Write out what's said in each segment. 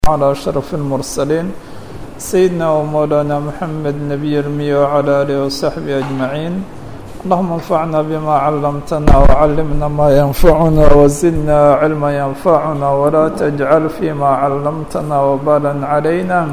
على أشرف المرسلين سيدنا ومولانا محمد نبي المية وعلى آله وصحبه أجمعين اللهم انفعنا بما علمتنا وعلمنا ما ينفعنا وزدنا علما ينفعنا ولا تجعل فيما علمتنا وبالا علينا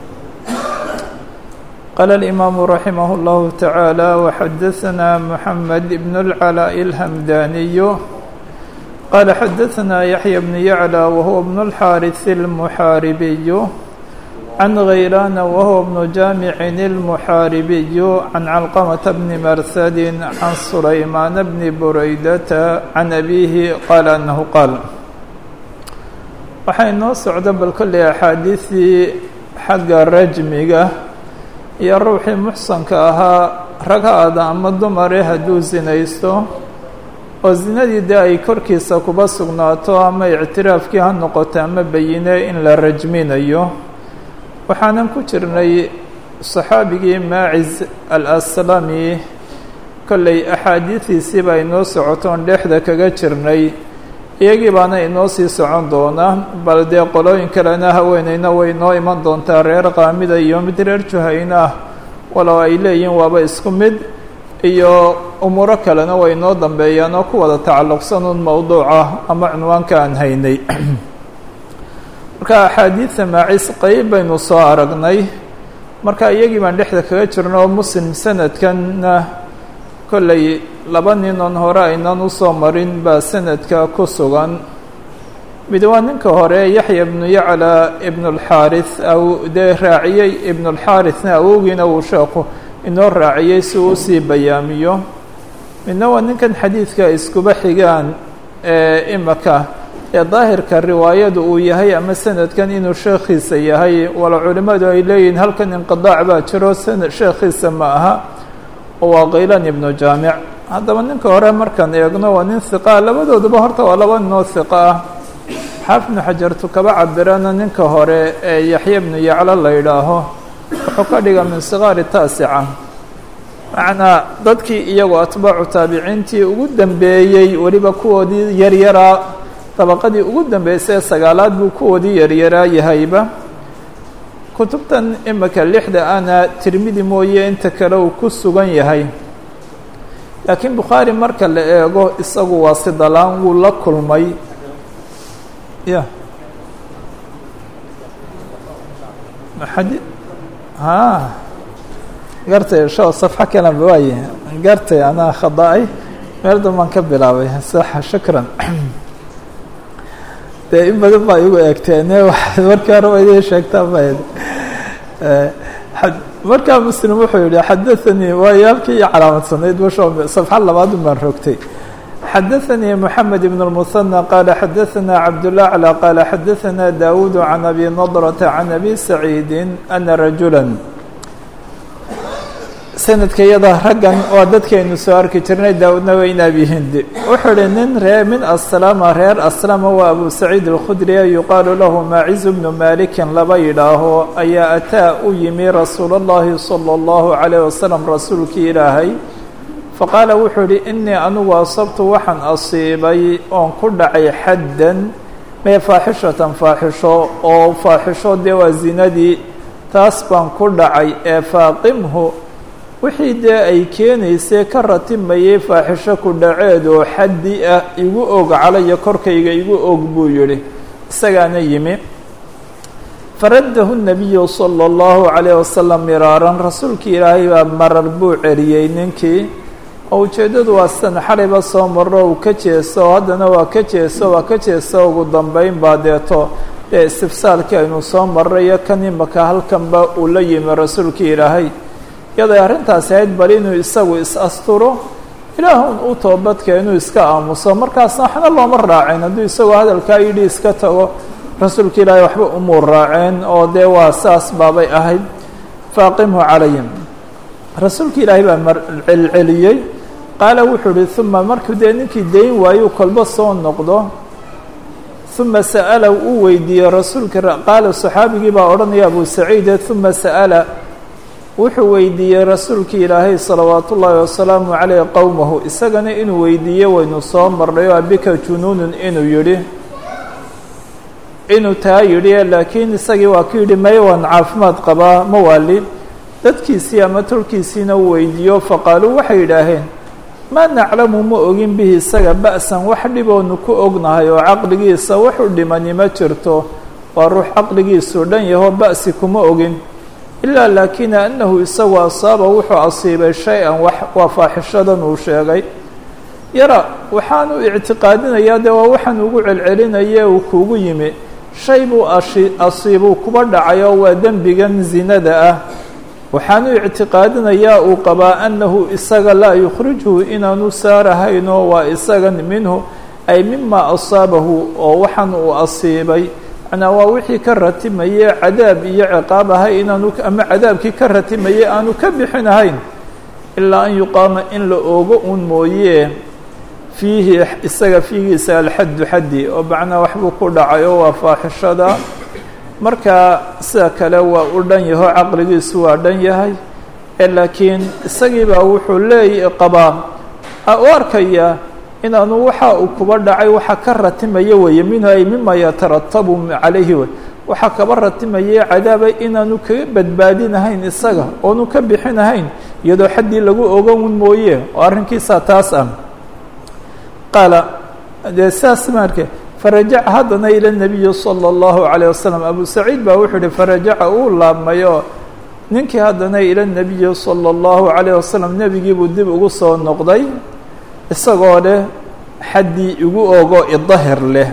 قال الإمام رحمه الله تعالى وحدثنا محمد بن العلاء الهمداني قال حدثنا يحيى بن يعلى وهو ابن الحارث المحاربي عن غيلان وهو ابن جامع المحاربي عن علقمة بن مرثد عن سليمان بن بريدة عن أبيه قال أنه قال waxay noo socda bal kolley axaadiisii xagga rajmiga iyo ruuxii muxsanka ahaa ragaada ama dumare hadduu sinaysto oo zinadii dee ay korkiisa kuba sugnaato ama ictiraafkii ha noqoto ama bayine in la rajminayo waxaanan ku jirnay saxaabigii maaciz al-aslami kolley axaadiidiisii baa inoo socotoon dhexda kaga jirnay iyagii baana inoo sii socon doona bal dee qolooyin kalena haweeneyna way inoo iman doontaa reer qaamida iyo mid reer juhayna ah walow ay leeyihiin waaba isku mid iyo umuuro kalena way inoo dambeeyaan oo ku wada tacalluqsan un mowduuca ama cunwaanka aan haynay marka axaadiidta maacis qeyb baynu soo aragnay marka iyagii baan dhexda kaga jirno oo muslim sanadkanna kolley laba nin oon hore aynan usoo marin baa sanadka ku sugan mid waa ninka hore yaxya ibnu yacla ibnu alxaaris aw dee raaciyey ibnu alxaarisna awowgiina uu sheeku inoo raaciyey si uu usii bayaamiyo midna waa ninkan xadiidka iskuba xigaan ee imaka ee daahirka riwaayadu uu yahay ama sanadkan inuu sheekhiisa yahay walo culimmadu ay leeyihiin halkan inqidaac baa jiro sanad sheekhiisa ma aha oo waa kaylan ibnu jaamic haddaba ninka hore markaan eegno waa nin hiqaa labadooduba horta waa laba ninoo hiqa ah xaafid ibnu xajartu kaba cabirana ninka hore ee yaxya ibnu yaclo la yidhaaho wuxuu ka dhiga min sigaari taasica macnaa dadkii iyagoo atbaacu taabiciintii ugu dambeeyey weliba kuwoodii yaryaraa dabaqadii ugu dambeysay sagaalaad buu kuwoodii yaryaraa yahayba kutubtan imika lixda ana tirmidi mooye inta kale uu ku sugan yahay laakiin bukhaari marka la eego isagu waa sidalaan wuu la kulmay ya ha gartay sho safxo kalanba waaye gartay anaa khada-ay meel danbaan ka bilaabay saxa shukran dee in badan baa igu eegteene markii hore wa idin sheegtaa bayd markaa muslim wuxuu yihi xadaثanii waayo halkii iyo calaamadsaneyd basho safxo labaadun baan rogtay xadaثanii moxamed ibn الmuثanى qaala xadaثana cabdالأعlى qaala xadaثana dawuud can abi nadrةa can abi saciidi ana rajula sanadka iyada raggan waa dadkaynu soo arki jirnay daa-udna waa in abi hindi wuxuu ihi nin ree min aslama reer aslama waa abu saciid alkhudriya yuqaalu lahu maacizu bnu malikin laba yidhaaho ayaa ataa u yimi rasuul اllahi salى اllahu عalayh wasalam rasuulkii ilaahay faqaala wuxuu ihi inii anigu asabtu waxaan asiibay oon ku dhacay xaddan mee faaxishatan faaxisho oo faaxisho dee waa zinadii taas baan ku dhacay ee faaqimhu wixii dee ay keenaysay ka ratimayay faaxisho ku dhaceed oo xaddi ah igu og calaya korkayga igu og buu yidhi isagaana yimi faraddahu nabiyu sala allahu calayh wasalam miraaran rasuulkii ilaahay baa marar buu celiyey ninkii oo ujeeddadu waa sidan xalayba soo marro uu ka jeeso oo haddana waa ka jeeso waa ka jeeso ugu dambeyn baa deeto dee istifsaalkii aynu soo marray iyo kan imaka halkanba uu la yimi rasuulkii ilaahay iyaday arrintaasi ahayd bal inuu isagu is-asturo ilaahun u toobadka inuu iska aamuso markaasna waxna looma raaceen hadduu isagoo hadalkaa yidhi iska tago rasuulka ilaahay waxba umuu raaceen oo dee waa saas baabay ahayd faaqimhu calayhim rasuulka ilaahay baa marcelceliyey qaala wuxuu uhi uma markuu dee ninkii dayn waayuu kolba soo noqdo uma sa'ala uu weydiiyey rasuulka qaala saxaabigii baa odhanaya abu saciide uma sa'ala wuxuu weydiiyey rasuulkii ilaahay salawaatu ullaahi wasalaamu caleyh qowmahu isagana inuu weydiiye waynu soo marnay oo abika junuunun inuu yidhi inuu taa yidhi laakiin isagii waa ku yidhi may waan caafimaad qabaa ma waali dadkiisii ama tolkiisiina uu weydiiyo faqaaluu waxay yidhaaheen maa naclamu ma ogin bihi isaga ba'san wax dhiboonu ku ognahay oo caqligiisa wuxuu dhimani ma jirto waa ruux caqligiisu dhan yaho ba'si kuma ogin ilaa laakina annahu isagu asaaba wuxuu asiibay shay-an wax waa faaxishadan uu sheegay yara waxaanu ictiqaadinayaa dee waa waxaan ugu celcelinaye uu kuugu yimi shay buu ashi asiibuu kuba dhacay oo waa dembigan zinada ah waxaanu ictiqaadinayaa uu qabaa annahu isaga laa yukhrijhu inaanu saarahaynoo waa isagan minhu ay mima asaabahu oo waxaan uu asiibay macnaa waa wixii ka ratimayey cadaab iyo ciqaab ahay inaanu ama cadaabkii ka ratimayey aanu ka bixinahayn ilaa an yuqaama in la oogo uun mooye fiihi isaga fiigiisa alxaddu xaddi oo macnaa waxbuu ku dhacay oo waa faaxishada marka sida kale waa u dhan yaho caqligiisu waa dhan yahay ee laakiin isagiibaa wuxuu leeya qabaa u arkaya inaanu waxa uu kuba dhacay waxa ka ratimaya weeye minhu ay mima yataratabu calayhi wey waxaa kaba ratimayay cadaaba inaanu kaga badbaadinahayn isaga oonu ka bixinahayn iyadoo xaddii lagu ogan mooye oo arrinkiisa taas ah qaala dee saas marke farajaca haddana ila nabiyi salى اllahu عalيه wasalam abu saciid baa wuxuu yihi farajaca uu laabmayo ninkii haddana ila nabiyi salى اllahu عalيه wasalam nebigiibuu dib ugu soo noqday isagoo leh xaddii igu ogo idahir leh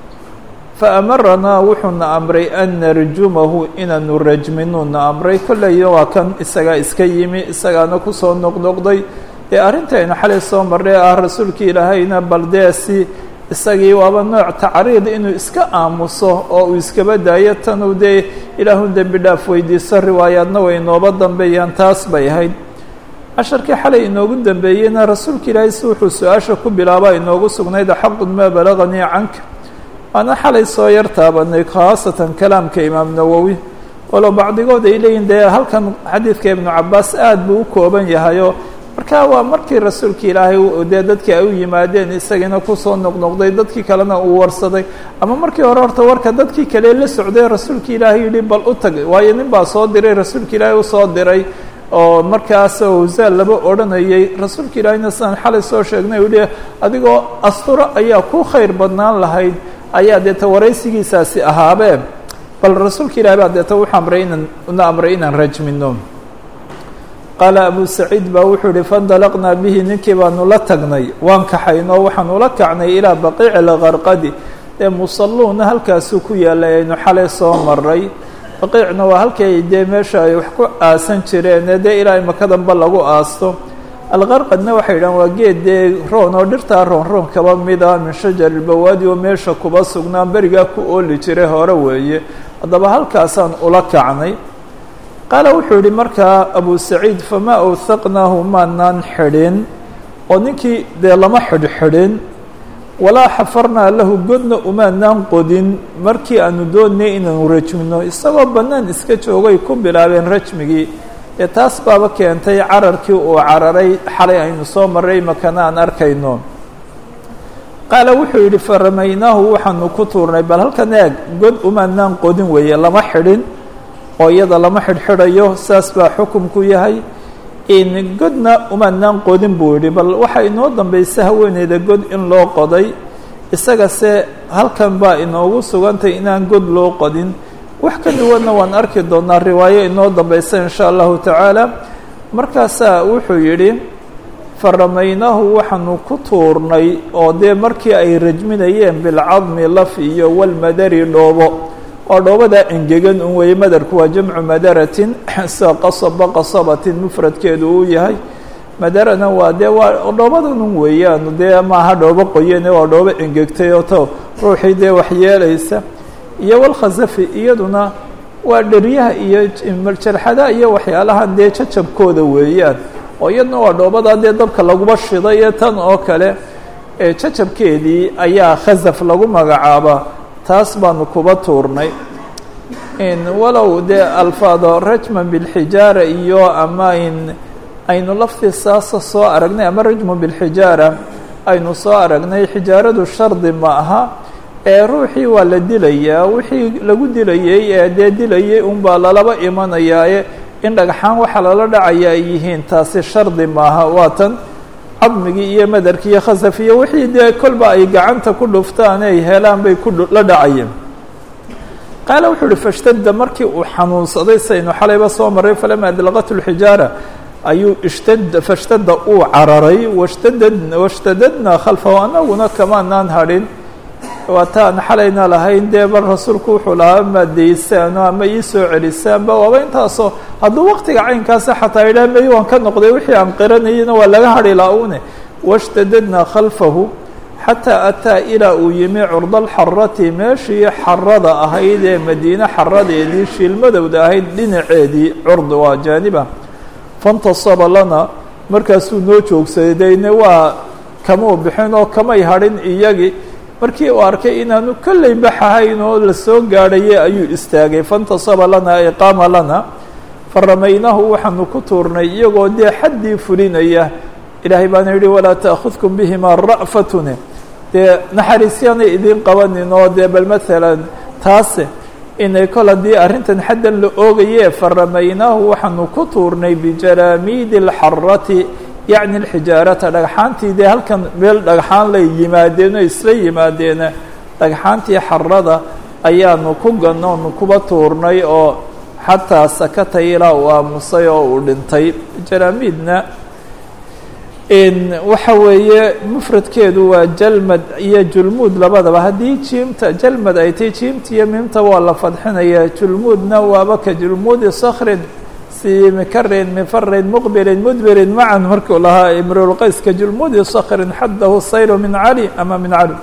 faamaranaa wuxuuna amray an narjumahu inaanu rajminuuna amray kolleyo waa kan isagaa iska yimi isagaana kusoo noqnoqday dee arrintaynu xalay soo marray ah rasuulkii ilaahayna baldeesi isagii waaba nooc tacriid inuu iska aamuso oo uu iskaba daayo tanuu dee ilaahun dembi dhaaf weydiiso riwaayaadna way inooba dambeeyaan taas bay ahayd casharkii xalay inoogu dambeeyeyna rasuulka ilaahay si wuxuu su-aasha ku bilaaba inoogu sugnayd xaqun maa balaganii canka waana xalay soo yar taabanay khaasatan kalaamka imaam nawowi walow bacdigood ay leeyihin dee halkan xadiidka ibnu cabaas aad buu u kooban yahayoo marka waa markii rasuulka ilaahay dee dadkii ay u yimaadeen isagiina kusoo noqnoqday dadkii kalena uu warsaday ama markii hore horta warka dadkii kale la socday rasuulka ilaahay yihi bal u tag waayo nin baa soo diray rasuulka ilaahay usoo diray oo markaas awsaal laba odhanayay rasuulka ilaahayna sidaan xalay soo sheegnay u yihi adigoo asturo ayaa ku khayr badnaan lahayd ayaa deeta waraysigiisaasi ahaabee bal rasuulka ilahay baa deeta wuxuu amray inaan una amray inaan rajmino qaala abu saciid baa wuxuu yihi faindalaqnaa bihi ninkii baanu la tagnay waan kaxaynoo waxaanu la kacnay ilaa baqiici lgarqadi dee musalluuna halkaasuu ku yaalay aynu xalay soo maray baqiicna waa halkay dee meesha ay wax ku aasan jireen ee dee ilaa imakadanba lagu aasto alqarqadna waxay yidhahan waa geed dee roon oo dhirtaa roon roon kaba mida min shajar ilbawaadi oo meesha kuba sugnaan berigaa ku ooli jiray hore weeye haddaba halkaasaan ula kacnay qaala wuxuu yihi markaa abu saciid famaa awhaqnaahu maanaan xidhin oo ninkii dee lama xidhxidhin walaa xafarnaa lahu godna umaanaan qodin markii aanu doonnay inaanu rajmino isagoo bannaan iska joogay ku bilaabeen rajmigii ee taas baaba keentay cararkii uu cararay xalay aynu soo marray makana aan arkayno qaala wuxuu yidhi faramaynaahu waxaanu ku tuurnay bal halkan eeg god umaanaan qodin weeye lama xidhin oo iyada lama xidhxidhayo saas baa xukumku yahay in godna umaanaan qodin buu yidhi bal waxaa inoo dambaysa haweeneyda god in loo qoday isagase halkan baa inoogu sugantay inaan god loo qodin wax ka duwanna waan arki doonaa riwaayo inoo dambaysa in sha allahu tacaala markaasaa wuxuu yidhi faramaynaahu waxaanu ku tuurnay oo dee markii ay rajminayeen bilcadmi laf iyo walmadari dhoobo oo dhoobadaa engegan un weeye madarku waa jamcu madaratin sida qasaba qasabatin mufradkeedu uu yahay madarana waa dee waa dhoobadan un weeyaan dee maaha dhoobo qoyane waa dhoobo engegtay oo to ruuxii dee waxyeelaysa iyo walkhasafi iyaduna waa dheryaha iyo jarxadaha iyo waxyaalahan dee jajabkooda weeyaan oo iyaduna waa dhoobadaa dee dabka laguba shiday ee tan oo kale jajabkeedii ayaa khasaf lagu magacaaba taas baanu kuba tuurnay walow dee alfaado rajman bilxijaara iyo ama in aynu laftii saasa soo aragnay ama rajmu bilxijaara aynu soo aragnay xijaaradu shardi ma aha ee ruuxii waa la dilayaa wixii lagu dilayey ee dee dilayay unbaa lalaba imanayaaye in dhagxaan waxa lala dhacaya ay yihiin taasi shardi maaha waa tan cadmigii iyo madarkii iyo khasaf iyo wixii dee kolba ay gacanta ku dhuftaan ay helaan bay ku la dhacayeen qaala wuxuu uhi fashtadda markii uu xanuunsaday saynu xalayba soo maray falama adlaqat lxijaara ayuu ishtad fashtadda uu cararay washtadad washtadadna khalfahu anaguna kamaanaan hadhin waataan xalayna lahayn dee bal rasuulku wuxuu lahaa maadaysaano ama ii soo celisaanba waaba intaasoo hadduu waqtiga caynkaasa xataa idhaah may waan ka noqday wixii aan qiranayena waa laga hadhi laa-une washtadadna khalfahu xataa ataa ilaa uu yimi curdalxarati meeshii xarada ahayd ee madiine xaradeedii shiilmadowda ahayd dhinaceedii curd waa jaaniba fantasaba lana markaasuu noo joogsaday dayne waa kamau bixin oo kamay hadhin iyagii markii uu arkay inaanu kolley baxahayn oo lasoo gaadhaye ayuu istaagay faintasaba lana ay qaama lana faramaynahu waxaanu ku tuurnay iyagoo dee xaddii fulinaya ilaahay baana yidhi walaa ta'khudkum bihimaa ra'fatune dee naxariisyaanay idiin qabanin oo dee bal maalan taase inay kol haddii arrintan xaddan la oogaye faramaynaahu waxaanu ku tuurnay bijaraamiidi alxarati yacni alxijaarata dhagxaantii dee halkan meel dhagxaan lay yimaadeen oo isla yimaadeena dhagxaantii xarada ayaanu ku ganoonu kuba tuurnay oo xataa sakata ilaa uu aamusay oo uu dhintay jaraamiidna waxa weeye mufradkeedu waa jalmad iyo julmuud labadaba haddii jiimta jalmad ay tahy jiimta iyo miimta waa la fadxinaya julmuudna waaba ka julmuudi sakrin si mikarin mifarin muqbilin mudbirin macan markuu lahaa imrulqays ka julmuudi sakrin xaddahu sayru min cali ama min cali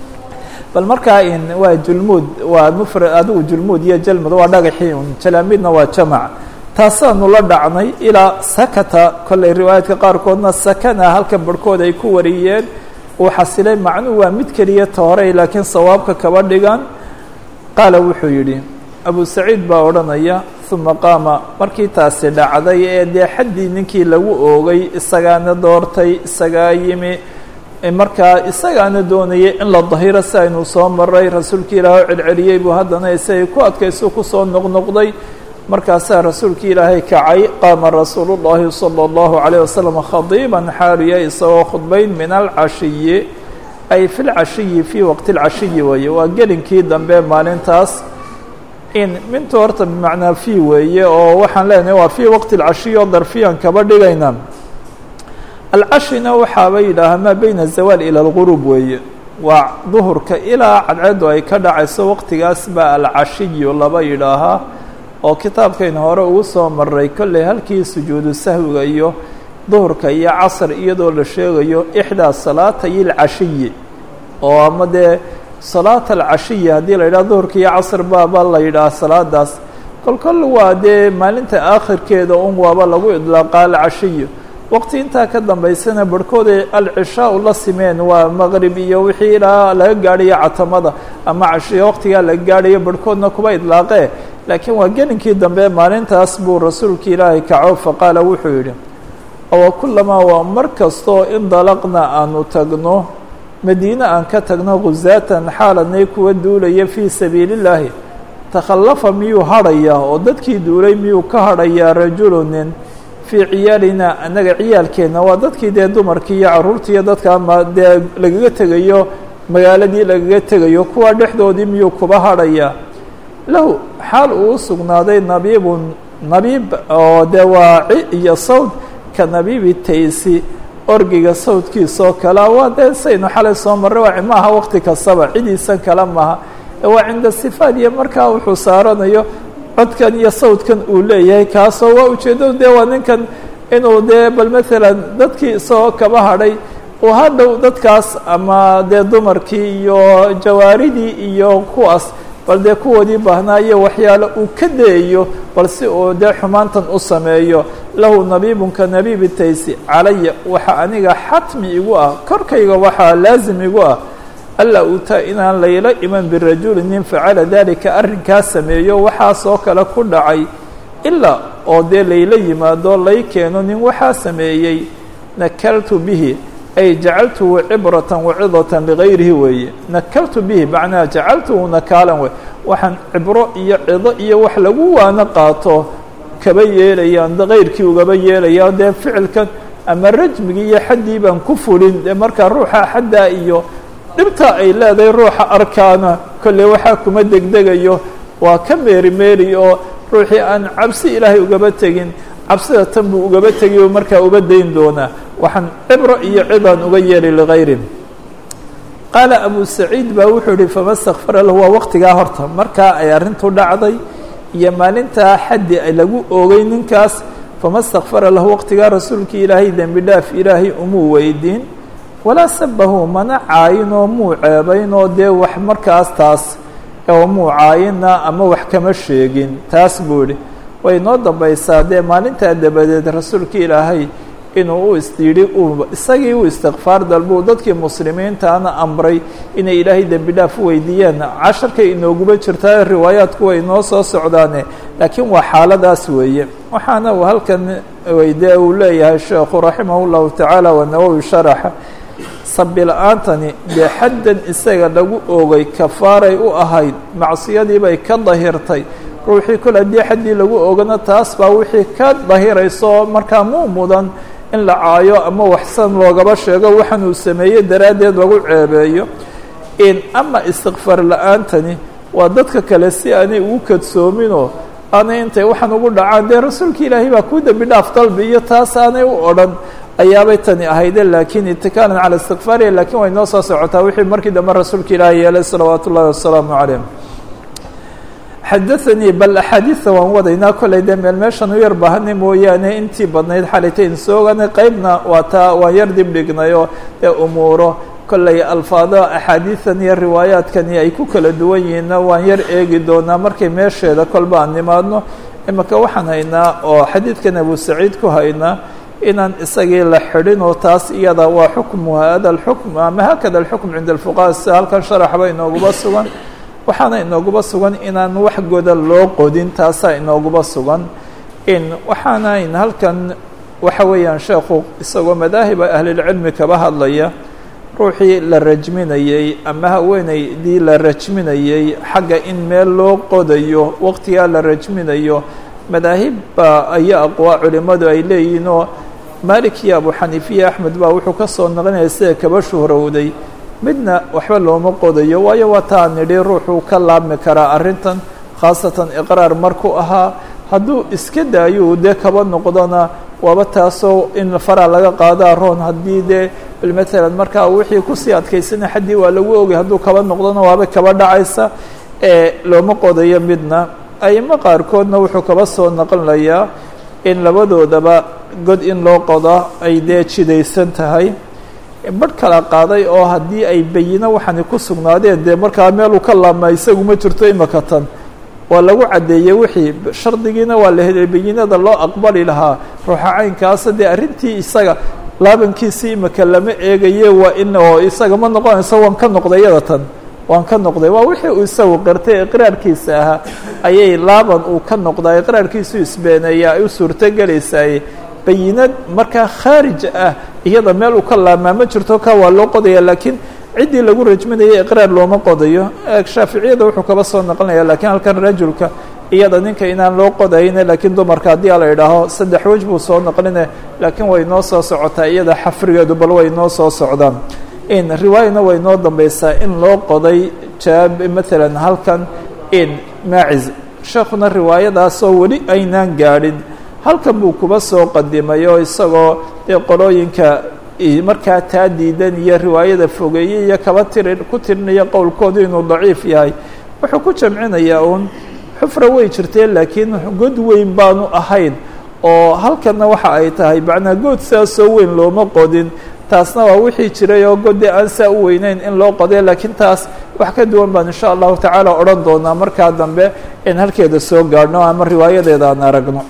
bal markaa in waa julmuud waa mufrad adigu julmuud iyo jalmad waa dhagaxii un jalaamiidna waa jamac taasaanu la dhacnay ilaa sakata kolley riwaayaadka qaarkoodna sakana halka barhkood ay ku wariyeen uu xasilay macnuu waa mid keliya toorey laakiin sawaabka kaba dhigan qaala wuxuu yidhi abu saciid baa odhanaya uma qaama markii taasi dhacday ee dee xaddii ninkii lagu oogay isagaana doortay isagaa yimi markaa isagaana doonayay in la dahiro si aynu soo maray rasuulka ilaah oo celceliyey buu haddana isagay ku adkayso kusoo noqnoqday markaasaa rasuulka ilaahay kacay qaama rasuulu llahi salى اllahu عalيه wasalam khadiiban xaaliya isagoo khudbayn min alcashiyi ay fi lcashiyi fii waqti اlcashiyi weeye waa gelinkii dambe maalintaas in mintu horta bimacnaa fii weeye oo waxaan leenahay waa fii waqti اlcashiyi oo darfiyan kaba dhigayna alcashina waxaaba yidhaahaa maa beyna zawaal ilى اlgurub weeye waa duhurka ilaa cadceedu ay ka dhacayso waqtigaas baa alcashiyu laba yidhaahaa oo kitaabkayna hore ugu soo maray kolley halkii sujuudu sahwiga iyo duhurka iyo casr iyadoo la sheegayo ixdaa salaatay اlcashiyi oo ama dee salaata alcashiyi haddii la yidhaha duhurka iyo casr baaba la yidhaha salaadaas kol kol waa dee maalinta aakhirkeeda un waaba lagu idlaaqa alcashiyu waqti intaa ka dambaysana barhkooday alcishaau la simeen waa maqrib iyo wixii ilaa laga gaadhayo catamada ama cashiya waqtigaa laga gaadhayo barhkoodna kuba idlaaqee laakiin waa gelinkii dambe maalintaas buu rasuulka ilaahay kaco faqaala wuxuu yidhi owa kulamaa waa mar kastoo indalaqna aanu tagno madiine aan ka tagno khusaatan xaaladnay kuwa duulaya fii sabiili illaahi takhallafa miyuu hadhayaa oo dadkii duulay miyuu ka hadhayaa rajulunin fii ciyaalina annaga ciyaalkeenna waa dadkii dee dumarkii iyo carruurtii iyo dadka ama dee lagaga tegayo magaaladii lagaga tegayo kuwa dhexdoodii miyuu kuba hadhayaa lahu xaal uu u sugnaaday nabiibun nabiib oo dee waa ci iyo sawd ka nabiibi taysi orgiga sawdkiisoo kale waa dee saynu xalay soo marray waa maaha waqti kastaba cidiisan kale maaha waa cinda sifaad iyo markaa wuxuu saaranayo codkan iyo sawdkan uu leeyahay kaasoo waa ujeeddadu dee waa ninkan inuu dee bal maalan dadkii isagoo kaba hadhay uu hadhow dadkaas ama dee dumarkii iyo jawaaridii iyo kuwaas bal dee kuwoodii baahnaa iyo waxyaalo uu ka dayayo bal si uu dee xumaantan u sameeyo lahu nabiibun ka nabiibi taysi calaya waxa aniga xatmi igu ah korkayga waxaa laasim igu ah alla utaa inaan layla iman birajuli nin facala dalika arrinkaa sameeyo waxaasoo kale ku dhacay ilaa oo dee layla yimaado lay keeno nin waxaa sameeyey nakaltu bihi ay jacaltuhu cibratan wacidatan ligayrihi weeye nakaltu bihi macnaha jacaltuhu nakaalan wey waxaan cibro iyo cido iyo wax lagu waano qaato kaba yeelayaan kayrkii ugaba yeelayaan dee ficilkan ama rajmigii iyo xaddii baan ku fulin dee markaa ruuxa xaddaa iyo dhibta ay leedahay ruuxa arkaana kolley waxaa kuma degdegayo waa ka meeri meeri oo ruuxii aan cabsi ilaahay ugaba tegin cabsida tan buu ugaba tegay oo markaa uba dayn doonaa waxaan cibro iyo cidaan uga yeelay ligayri qaala abu saciid baa wuxuu yihi fama stakfara lahu waa waqtigaa horta markaa ay arrintu dhacday iyo maalintaa xaddi lagu oogay ninkaas fama stakfara lahu waqtigaa rasuulkii ilaahay dembi dhaaf ilaahay umuu weydiin walaa sabahu mana caayinoo muu ceebaynoo dee wax markaas taas oo muu caayina ama wax kama sheegin taas buu idhi way noo dambaysaa dee maalintaa dabadeed rasuulkii ilaahay inuu u isyidhi uu isagii u istikfaar dalbuu dadkii muslimiintaana amray inay ilaahay dembi dhaaf u weydiiyeen casharkay inooguba jirtaa riwaayaadku way noo soo socdaane laakiin waa xaaladaas weeye waxaana uu halkan weyde uu leeyahay sheekhu raximah اllahu tacaala wanawowi sharaxa sabi la-aantani dee xaddan isaga lagu oogay kafaaray u ahayd macsiyadii bay ka dahirtay ruuxii kol haddii xaddii lagu ogana taas baa wixii ka dahirayso markaa muu mudan in la caayo ama waxsan loogaba sheego waxaan uu sameeyey daraaddeed lagu ceebeeyo in ama istikfaar la-aantani waa dadka kale si aanay ugu kadsoominoo aanay intay waxaan ugu dhacaan dee rasuulka ilaahay baa kuu dembi dhaaf dalbi iyo taas aanay u odhan ayaabay tani ahayde laakiin itikaalan cala istikfaariya lakiin way noo soo socotaa wixii markii dambe rasuulka ilaahay yeelay salawaatu ullahi wasalaamu calayh xadaanii bal axaadiida waan wadaynaa kollay dee meel meeshan u yar baahanay mooyaane intii badnayd xalitayn sooganay qeybna waa taa waan yar dib dhignay oo dee umuuro kollay alfaado axaadiidan iyo riwaayaadkani ay ku kala duwan yihiinna waan yar eegi doonaa markay meesheeda kolba aan nimaadno imika waxaan haynaa oo xadiidkan abu saciid ku haynaa inaan isagii la xidhin oo taas iyada waa xukmu hada alxukm ama haakada alxukm cinda alfuqaha sida halkan sharaxba inooguba sugan waxaana inooguba sugan inaan wax goda loo qodin taasaa inooguba sugan in waxaana in halkan waxa weeyaan sheekhu isagoo madaahiba ahlilcilmi kaba hadlaya ruuxii la rajminayey ama haweeneydii la rajminayey xagga in meel loo qodayo waqtigaa la rajminayo madaahibba ayaa aqwaa culimmadu ay leeyihiin oo malik iyo abu xaniifiya axmed baa wuxuu ka soo naqlinaya sida kaba shuhrowday midna waxba looma qodayo waayo waa taa nidhi ruuxuu ka laabmi karaa arrintan khaasatan iqraar markuu ahaa hadduu iska daayo dee kaba noqdona waaba taasoo in faraa laga qaadaa roon haddii dee bal matalan markaa wixii kusii adkaysana xaddii waa lagu ogay hadduu kaba noqdona waaba kaba dhacaysa ee looma qodayo midna aimo qaarkoodna wuxuu kaba soo naqlinayaa in labadoodaba god in loo qodo ay dee jidaysan tahay badh kala qaaday oo haddii ay bayino waxaani ku sugnaadeen dee markaa meeluu ka laabmaa isagu ma jirto imaka tan waa lagu caddeeyey wixii shardigiina waa la helay bayinada loo aqbali lahaa ruuxa caynkaasa dee arrintii isaga laabankiisii imaka lama eegaye waa in oo isaga ma noqonayso waan ka noqday yada tan waan ka noqday waa wixii uu isagu qirtay iqraarkiisa ahaa ayay laaban uu ka noqdaa iqraarkiisu isbeeneeya ay u suurtogelaysaay bayinad markaa khaarij ah iyada meel uu ka laabmaa ma jirto ka waa loo qodaya laakiin ciddii lagu rajminaya iqraar looma qodayo shaaficiyada wuxuu kaba soo naqlinaya lakiin halkan rajulka iyada ninka inaan loo qodayne laakiin dumarka haddii ala idhaaho saddex wej buu soo naqline laakiin way noo soo socotaa iyada xafrigeedu bal way noo soo socdaan in riwaayana way noo dambaysaa in loo qoday jaab maalan halkan in maaciz sheekuna riwaayadaasoo weli aynaan gaadhin halkan buu kuba soo qadimay oo isagoo dee qolooyinka markaa taa diidan iyo riwaayada fogeeyey iyo kaba tiri ku tirinaya qowlkoodu inuu daciif yahay wuxuu ku jamcinayaa uun xufra way jirtee laakiin god weyn baanu ahayn oo halkanna waxa ay tahay macnaa good sidaasoo weyn looma qodin taasna waa wixii jiray oo gode aan saa u weyneyn in loo qodee laakiin taas wax ka duwan baan insha allahu tacaala odhan doonaa markaa dambe in halkeeda soo gaadhno ama riwaayadeeda aan aragno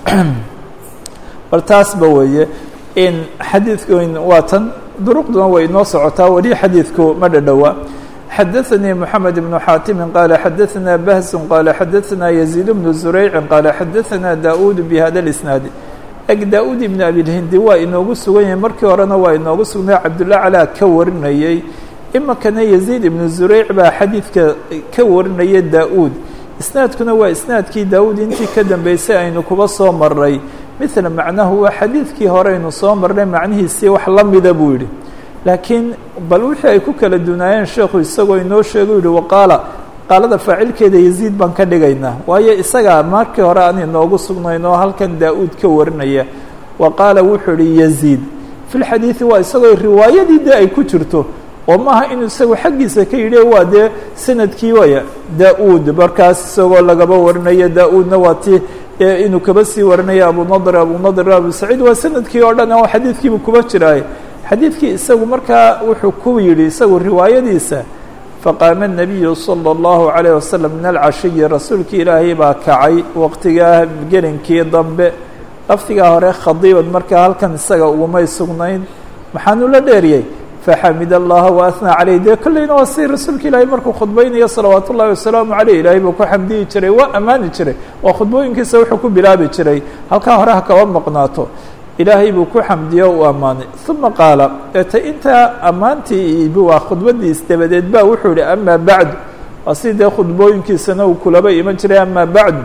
bal taasba weeye in xadiidkan waa tan duruqduna way inoo socotaa weli xadiidku ma dhadhowa xadaثnii mحamed بن xaatimi qaala xadaثna bahsu qaala xadaثna يزيid بن زurayci qaala xadaثna daud bhada الإsnaadi eg daa-uud ibnu abilhindi waa inoogu sugan yahay markii horena waa inoogu sugnay cabdullah calaa ka warinayey iminkana yaziid ibnu zureyc baa xadiidka ka warinaya daa-uud isnaadkuna waa isnaadkii daa-uud intii ka dambeysay aynu kuba soo maray mithla macnahu waa xadiidkii hore aynu soo marnay macnihiisii wax la mida buu yidhi laakiin bal wixii ay ku kala dunaayeen sheekhu isagoo inoo sheegu yihi waqaala qaalada faacilkeeda yaziid baan ka dhigaynaa waayo isagaa markii hore aan inoogu sugnayn oo halkan daa-uud ka warinaya wa qaala wuxuu ihi yaziid fi lxadiidi waa isagoo riwaayadii dee ay ku jirto oo maaha inuu isagu xaggiisa ka yidhi waa dee sanadkii waya daa-uud markaas isagoo lagaba warinayo daa-uudna waa ti inuu kaba sii warinaya abunadir abunadir abu saciid waa sanadkii oo dhan oo xadiidkiibu kuba jiraay xadiidkii isagu markaa wuxuu ku yidhi isagu riwaayadiisa faqaama الnabiyu salى اllahu عalayه wasalam min alcashiyi rasuulkii ilaahay baa kacay waqtigaa gelinkii dambe laftigaa hore khadiiban markaa halkan isaga ugumay sugnayn maxaanu la dheeriyey faxamid allaha waathnaa caleyh dee kolleyna waa si rasuulka ilaahay markuu khudbaynayo salawaat ullahi wasalaamu caleyh ilaahay buu ku xamdiyi jiray waa ammaani jiray waa khudbooyinkiisa wuxuu ku bilaabi jiray halkaa hore ha kaba maqnaato ilaahay buu ku xamdiyo u ammaanay uma qaala eete intaa ammaantii ibi waa khudbadiis dabadeed ba wuxuu yihi ama bacdu waa si dee khudbooyinkiisana uu kulaba iman jiray ama bacdu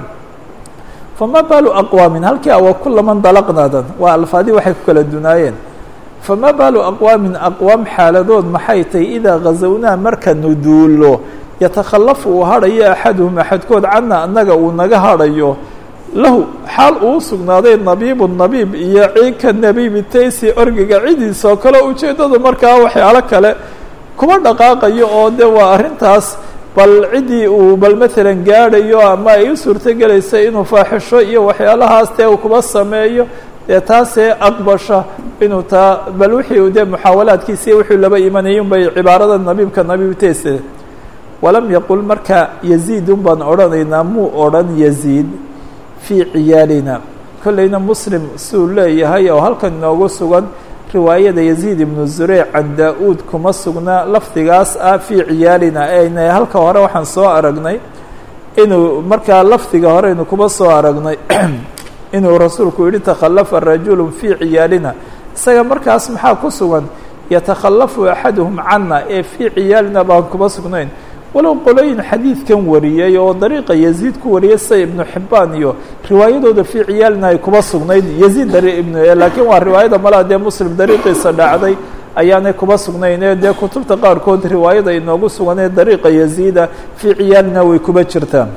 fama baalu aqwaamin halkii awa kulaman dalaqnaadan waa alfaadii waxay ku kala dunaayeen fama baalu aqwaamin aqwaam xaaladood maxay tahay idaa ghazawnaa markanu duulo yatakhalafu uu hadhayo axaduhum axadkood cana annaga uu naga hadhayo lahu xaal uu sugnaaday nabiibu nabiib iyo ciika nabiibi taysi orgiga cidiisoo kale ujeeddadu markaa waxyaalo kale kuma dhaqaaqayo oo de waa arrintaas bal ciddii uu bal maalan gaadhayo ama ay u suurtogelaysa inuu faaxisho iyo waxyaalahaas dee uu kuba sameeyo dee taasee aqbasha inuu taa bal wixii dee muxaawalaadkiisi wuxuu laba imanayay un bay cibaarada nabiibka nabiib tayse walam yaqul marka yaziid un baan odhanaynaa muu odhan yaziid fii ciyaalina kollayna muslim siuu leeyahay oo halkan inoogu sugan riwaayada yaziid ibnu zureyc can daa-uud kuma sugnaa lafdigaas ah fii ciyaalina eyna halka hore waxaan soo aragnay inuu markaa lafdiga hore aynu kuma soo aragnay inuu rasuulku yihi takhalafa rajulu fii ciyaalina isaga markaas maxaa ku sugan yatakhalafu axaduhum cana ee fii ciyaalina baan kuma sugnayn walow qolooyin xadiidkan wariyey oo dariiqa yaziid ku wariyay sida ibnu xibaan iyo riwaayadooda fii ciyaalina ay kuba sugnayd yaziid ibn laakiin waa riwaayada malaa dee muslim dariiqiisa dhacday ayaanay kuba sugnayn ee dee kutubta qaarkood riwaayada inoogu suganee dariiqa yaziida fii ciyaalina way kuba jirtaa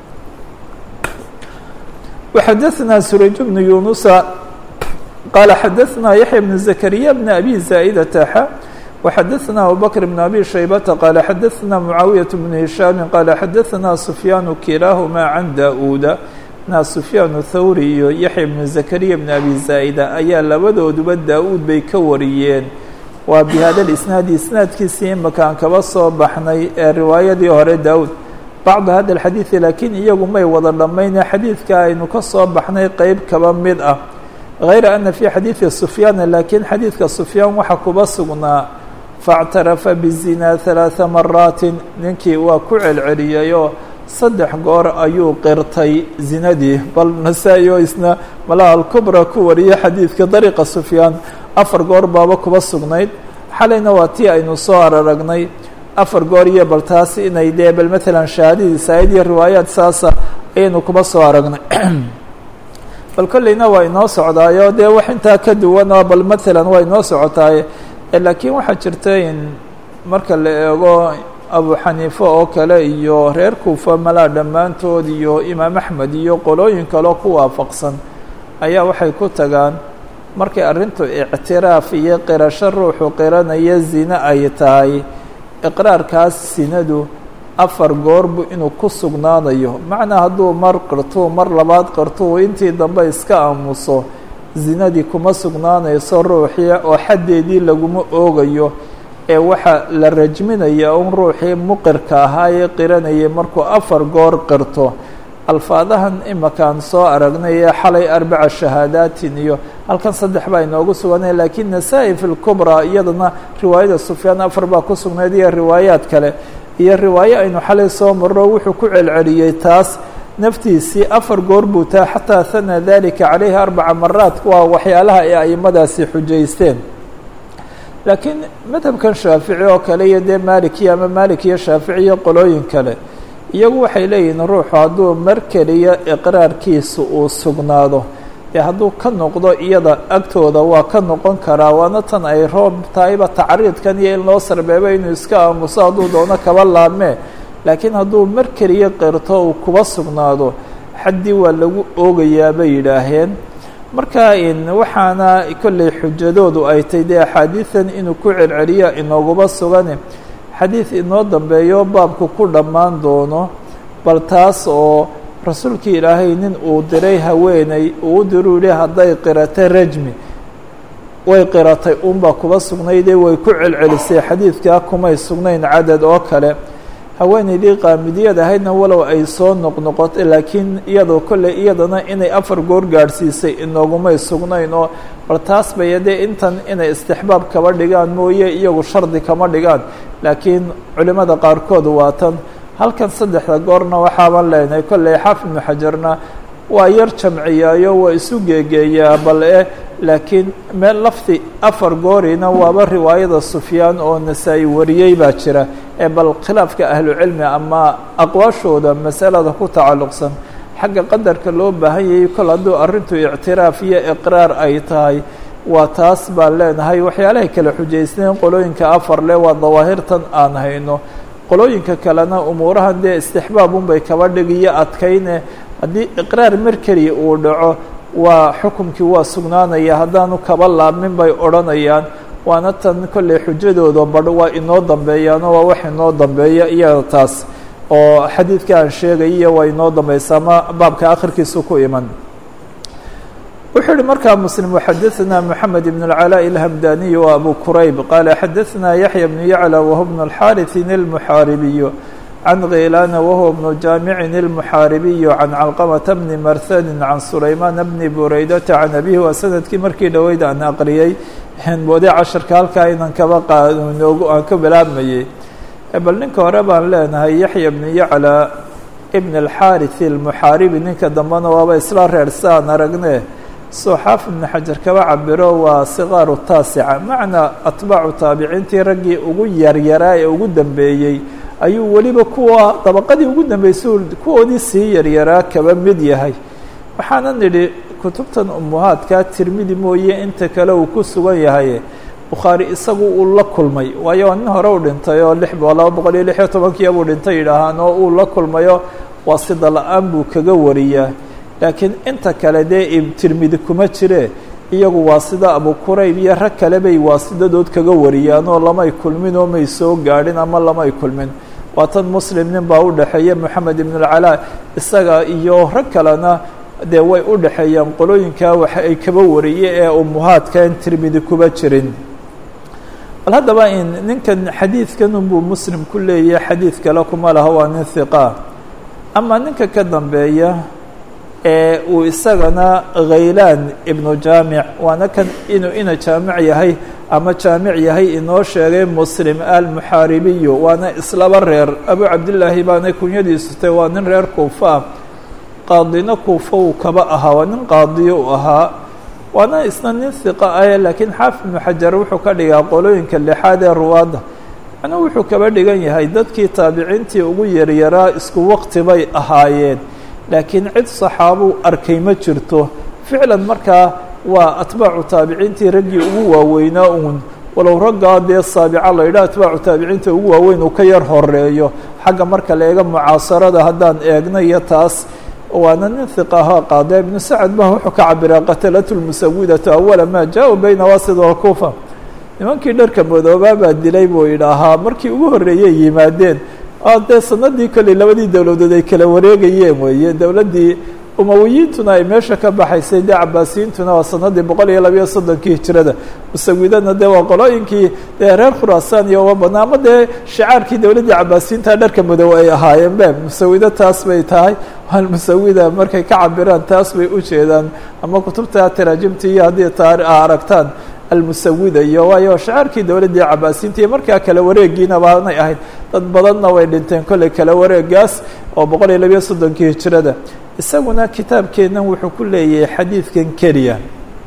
وxadaثna surayj bnu yunusa qaala xadaثna yaحya bn zakariya bn abi zaa'idata xa وxadaثna abubakr bn abi shaybata qaala xadaثna mucaawiyaة bn hishaami qaala xadaثna sufyaanu kilaahuma can da-uuda na sufyaan thawri iyo yaxya bnu zakariya bn abi zaa'ida ayaa labadooduba daa-uud bay ka wariyeen waa bi hada isnaadi isnaadkiisii imakaan kaba soo baxnay ee riwaayadii hore daa-uud bacdu hada alxadiidi laakiin iyagu may wada dhammayne xadiidka aynu ka soo baxnay qeyb kaba mid ah hayra ana fii xadiidi sufyaana laakiin xadiidka sufyaan waxaa kuba sugnaa faاctarafa bizinaa ثalaaثa maraatin ninkii waa ku celceliyayoo saddex goor ayuu qirtay zinadii bal nasaa-i oo isna malaha alkubra ku wariyay xadiidka dariiqa sufyaan afar goor baaba kuba sugnayd xalayna waa tii aynu soo araragnay afar goor iyo bal taas inay dee bal maalan shahaadadiisa ayd iyo riwaayaad saasa ayaynu kuba soo aragnay bal kolleyna waa inoo socdaayo dee wax intaa ka duwanoo bal maalan waa inoo socotaaye laakiin waxaa jirta in marka la eego abu xaniife oo kale iyo reer kuufa malaa dhammaantood iyo imaam axmed iyo qolooyin kaleo ku waafaqsan ayaa waxay ku tagaan markay arrintu ictiraaf iyo qirasho ruuxu qiranaya zine ay tahay iqraarkaas sinadu afar goorbu inuu ku sugnaanayo macnaa hadduu mar qirtuu mar labaad qirtuu intii dambe iska aamuso zinadii kuma sugnaanayso ruuxii oo xaddeedii laguma oogayo ee waxaa la rajminaya un ruuxii muqirka ahaa ee qiranayay markuu afar goor qirto alfaadahan imakaan soo aragnay ee xalay arbaca shahaadaatin iyo halkan saddex baa inoogu suganay laakiin nasaa-i fi lkubraa iyadana riwaayada sufyaan afar baa ku sugnayd iyo riwaayaad kale iyo riwaayo aynu xalay soo marro wuxuu ku celceliyey taas naftiisii afar goor buu taa xataa hana dalika calayhi arbaca maraat waa waxyaalaha ay aimadaasi xujaysteen laakiin madhabkan shaafici oo kale iyo dee malikiya ama malik iyo shaafici iyo qolooyin kale iyagu waxay leeyihiin ruuxu hadduu mar keliya iqraarkiisa uu sugnaado dee hadduu ka noqdo iyada agtooda waa ka noqon karaa waana tan ay roob tahayba tacriidkan iyo in loo sarbeebo inuu iska aamuso hadduu doono kaba laabmee laakiin hadduu mar keliya qirto uu kuba sugnaado xaddii waa lagu oogayaa bay yidhaaheen marka waxaana kolley xujadoodu ay tay dee axaadiidan inuu ku celceliya inooguba sugane xadiid inoo dambeeyo baabku ku dhammaan doono bal taas oo rasuulkii ilaahay nin uu diray haweeney uu u diruu yihi hadday qirata rajmi way qiratay unbaa kuba sugnaydee way ku celcelisay xadiidkaa kumay sugnayn cadad oo kale haweeneydii qaamidiyad ahaydna walow ay soo noqnoqotay laakiin iyadoo kolley iyadana inay afar goor gaadhsiisay inoogumay sugnayn oo bal taas bay dee intan inay istixbaab kaba dhigaan mooye iyagu shardi kama dhigaan laakiin culimmada qaarkood waa tan halkan saddexda goorna waxaaban leenahay kolley xaafid ibnu xajarna waa yar jamciyaayo waa isu geegeeyaa bal e laakiin meel lafdi afar goorina waaba riwaayada sufyaan oo nasaa-i wariyey baa jira ee bal khilaafka ahlucilmi ama aqwaashooda masalada ku tacalluqsan xagga qadarka loo baahan yayay kol hadduu arrintu ictiraaf iyo iqraar ay tahay waa taas baan leenahay waxyaalahay kala xujaysnayn qolooyinka afar le waa dawaahirtan aan hayno qolooyinka kalena umuurahan dee istixbaabunbay kaba dhigiyo adkayne haddii iqraar mar keliya uu dhaco waa xukumkii waa sugnaanaya haddaanu kaba laabmin bay odhanayaan waana tan kolley xujadooda badho waa inoo dambeeyaano waa wax inoo dambeeya iyada taas oo xadiidka aan sheegaya waa inoo dambeysa ama baabka akhirkiisu ku iman wuxuu yihi markaa mslim xadaثna mحamed بن العلاء الhmdaniي و abu qurayb qala xadaثna yaحyى بن yعlى wهو بن الxاriث الmحاaribiي عن غيلان وهو بن جامع المحاaربي عن علقمة بن مرثد عن سليمان بن بريدة عن أبيه waa سندkii markii dhaweyd aan aqriyey boode caشhaرka halkaa inan kaba qaanoog aan ka bilaabmayey bal ninka hore baan leenahay yaحيى بن يعلى بن الحاriث المحاaربي ninka dambena waaba isla reer saan aragne soo xaafid بن xajar kaba cabiro waa صغاar التaaسica macnaa atbaacu taabiciintii raggii ugu yaryaraa ee ugu dambeeyey ayuu weliba kuwa dabaqadii ugu dambeysay kuwoodii sii yaryaraa kaba mid yahay waxaana nidhi kutubtan umuhaadka tirmidi mooye inta kale uu ku sugan yahay bukhaari isagu uu la kulmay waayo nin hore u dhintay oo lix laba boqol iyo lix iyo tobankiya buu dhintay yidhaahaan oo uu la kulmayo waa sida la-aan buu kaga wariyaa laakiin inta kale dee tirmidi kuma jire iyagu waa sida abu qurayb iyo rag kale bay waasidadood kaga wariyaan oo lamay kulmin oo may soo gaadhin ama lamay kulmin waa tan muslim nin baa u dhexeeya moxamed ibn alcalaa isaga iyo rag kalena dee way u dhexeeyaan qolooyinkaa waxa ay kaba wariye ee umuhaadka in tirmidi kuba jirin bal haddaba in ninkan xadiidkan unbuu muslim ku leeyahay xadiid kale kuma laha waa nin hiqa ama ninka ka dambeeya ee uu isagana khaylaan ibnu jaamic waana kan inuu ina jaamic yahay ama jaamic yahay inoo sheegay muslim almuxaaribiyu waana islaba reer abu cabdillaahi baana kunyadiisu tay waa nin reer kuufa ah qaadina kuufa uu kaba ahaa waa nin qaadiyo u ahaa waana isna nin hiqa ah laakiin xaafid ibnu xajar wuxuu ka dhigaa qolooyinka lixaad ee ruwaadda macnuu wuxuu kaba dhigan yahay dadkii taabiciintii ugu yaryaraa isku waqti bay ahaayeen laakiin cid saxaabuu arkay ma jirto ficlan markaa waa atbaacu taabiciintii raggii ugu waaweynaa uun walow raggaa dee saabica la yidhaha atbaacu taabiciinta ugu waaweyn uu ka yar horeeyo xagga marka la eega mucaasarada haddaan eegna iyo taas waana nin hiqaha qaada ibnu sacad ba wuxuu ka cabiraa qatalatu lmusawidatu awala maa jaa-u bayna wasid walkuufa nimankii dharka madoobaa baa dilay buu yidhaahaa markii ugu horreeyey yimaadeen dee sanadii kolley labadii dowladood ay kala wareegayeen weeye dowladdii umawiyiintuna ay meesha ka baxaysay dee cabaasiyiintuna waa sanadii boqol iyo labayo soddonkii hijirada musawidana dee waa qolooyinkii dee reer khuraasaan iyo uga badnaa ama dee shicaarkii dowladdii cabaasiyiinta dharka madow ay ahaayeen be musawido taas bay tahay almusawida markay ka cabiraan taas bay u jeedaan ama kutubta taraajimta iyo haddii taari a aragtaan almusawida iyo waayo shacaarkii dowladdii cabaasiinta iyo markaa kala wareegiina baanay ahayd dad badanna way dhinteen kolley kala wareegaas oo boqol iyo labiyo soddonkii hijirada isaguna kitaabkeennan wuxuu ku leeyahay xadiidkan keliya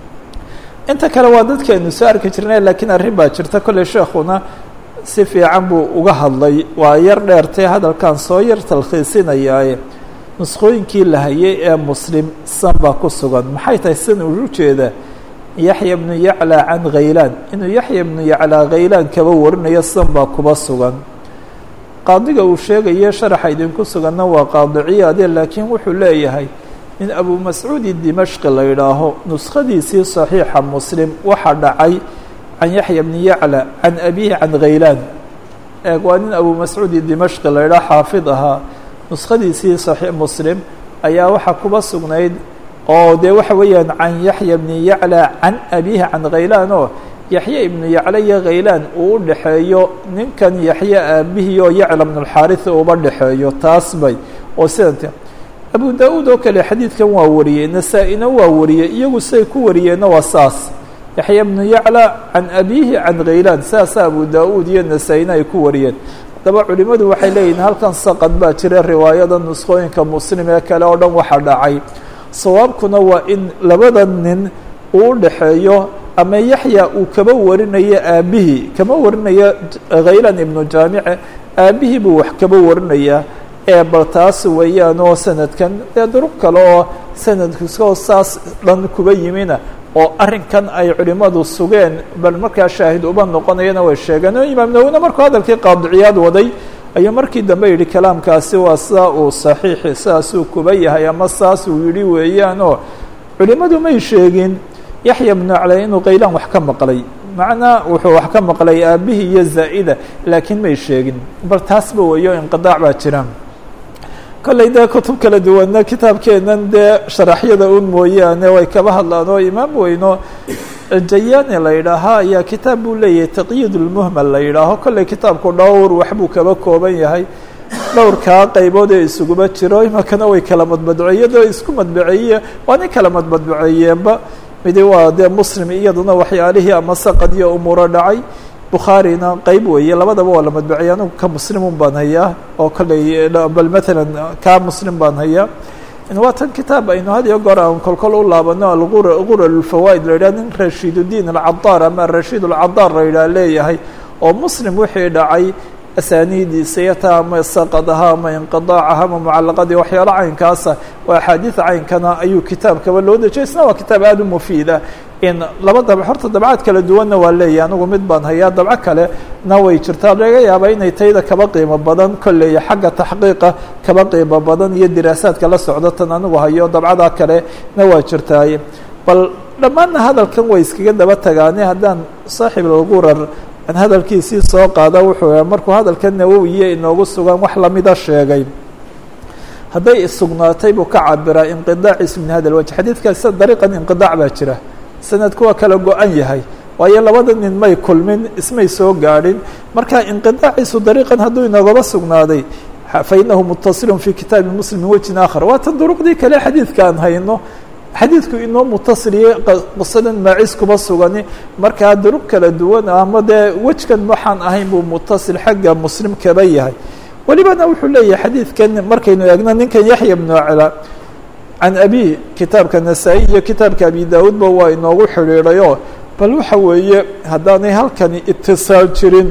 inta kale waa dadkeenu soo arki jirnay laakiin arrin baa jirta kolley sheekhuna si fiican buu uga hadlay waa yar dheertay hadalkan soo yar talkhiisinayaaye nuskhooyinkii la hayay ee muslim san baa ku sugan maxay tahay san uu jeeda yaxya bnu yaclaa can khaylaan inuu yaxya bnu yaclaa khaylaan kaba warinayo san baa kuba sugan qaadiga uu sheegaye sharaxa idinku suganna waa qaadiciyaade laakiin wuxuu leeyahay in abu mascuudi dimashqi la yidhaaho nuskhadiisii saxiixa muslim waxaa dhacay can yaxya bni yacla can abihi can khaylaan eeg waa nin abu mascuudi dimashqi la yidhaho xaafid ahaa nuskhadiisii saxiix muslim ayaa waxaa kuba sugnayd oo dee waxa weeyaan can yaxya bni yacla can abihi can khaylaan oo yaxya ibnu yacla iyo khaylaan uu u dhexeeyo ninkan yaxya aabihii oo yacla bnulxaarisi uba dhexeeyo taas bay oo sidanta abu da-uud oo kale xadiidkan waa wariyey nasaa-ina waa wariyey iyagu siday ku wariyeenna waa saas yaxya bnu yacla can abihi can khaylaan saasa abu da-uud iyo nasaa-ina ay ku wariyeen haddaba culimmadu waxay leeyihin halkan saqad baa jira riwaayada nuskhooyinka muslim ee kale oo dhan waxaa dhacay sawaabkuna waa in labada nin uu u dhexeeyo ama yaxya uu kaba warinayo aabihii kama warinayo khaylan ibnu jaamice aabihii buu wax kaba warinayaa ee bal taas weeyaan oo sanadkan dee duruq kale oo sanadkiiskoo saas dhan kuba yimina oo arrinkan ay culimmadu sugeen bal markaa shaahid uba noqonayana way sheegeen oo imaam nawina markuu hadalkii qaadiciyaad waday ayuu markii dambe yidhi kalaamkaasi waa sidaa uu saxiixi sidaasuu kuba yahay ama saas uu yidhi weeyaan oo culimmadu may sheegin yaxya bnu cali inuu khaylaan wax ka maqlay macnaa wuxuu wax ka maqlay aabihii iyo zaa'ida laakiin may sheegin bal taasba weeyo inqidaac baa jira kolley dee kutub kala duwanna kitaabkeennan dee sharaxyada un mooyaane way kaba hadlaan oo imaam weyno jayaani la yidhaahaa ayaa kitaab buu leeyahay taqyiid ulmuhmal la yidhaaho kolley kitaabku dhowr waxbuu kaba kooban yahay dhowrkaa qaybood ee isuguba jiro imakana way kala madmadbuceeyadoo isku madbuceeye waa nin kala madmadbuceeyeenba midi waa dee muslim iyaduna waxyaalihii ama saqad iyo umuuro dhacay bukhaarina qeyb weeye labadaba waa la madbuceeye anigu ka muslimun baan hayaa oo kolley bal matalan kaa muslim baan hayaa waa tan kitaab aynu had iyo goor aan kolkol u laabano algurar lfawaa'id la yidhah nin rashiidudiin alcadaar ama arashiid alcadaar la yidhah leeyahay oo muslim wixii dhacay asaaniidiisa iyo taa ama saqadaha ama inqidaacaha ama mucalaqadii waxyaalo caynkaasa oo axaadiida caynkana ayuu kitaabkaba loo dejiyay isna waa kitaab aada u mufiida in laba dab horta dabcad kala duwanna waa leeyahy anigu mid baan hayaa dabco kale na way jirtaa laga yaabaa inay tayda kaba qiimo badan kolleeya xagga taxqiiqa kaba qiimo badan iyo diraasaadka la socdo tan anigu hayo dabcadaa kale na waa jirtaaye bal dhammaanna hadalkan way iskaga daba tagaane haddaan saaxib algurar aan hadalkiisii soo qaada wuxuu markuu hadalka nawowiye inoogu sugan wax lamida sheegay hadday sugnaatay buu ka cabiraa inqidaaciisu min hada lwajh xadiidkaas dariiqan inqidaac baa jira sanadku waa kala go-an yahay waayo labada nin may kulmin ismay soo gaadhin marka inqidaaciisu dariiqan hadduu inagaba sugnaaday fainahu mutasilun fi kitaabi muslim min wejhin aakhar waa tan duruqdii kale xadiidka aan hayno xadiidku inoo mutasiliye qisadan maacis kuba sugani markaa duruq kala duwan ama dee wejkan waxaan ahayn buu mutasil xagga muslim kaba yahay welibana wuxuu leeyahay xadiidkan markaynu eegno ninkan yaxya bnu cala can abi kitaabka nasaa-i iyo kitaabka abi daawuudba waa inoogu xidhiidhayo bal waxa weeye haddaanay halkani itisaal jirin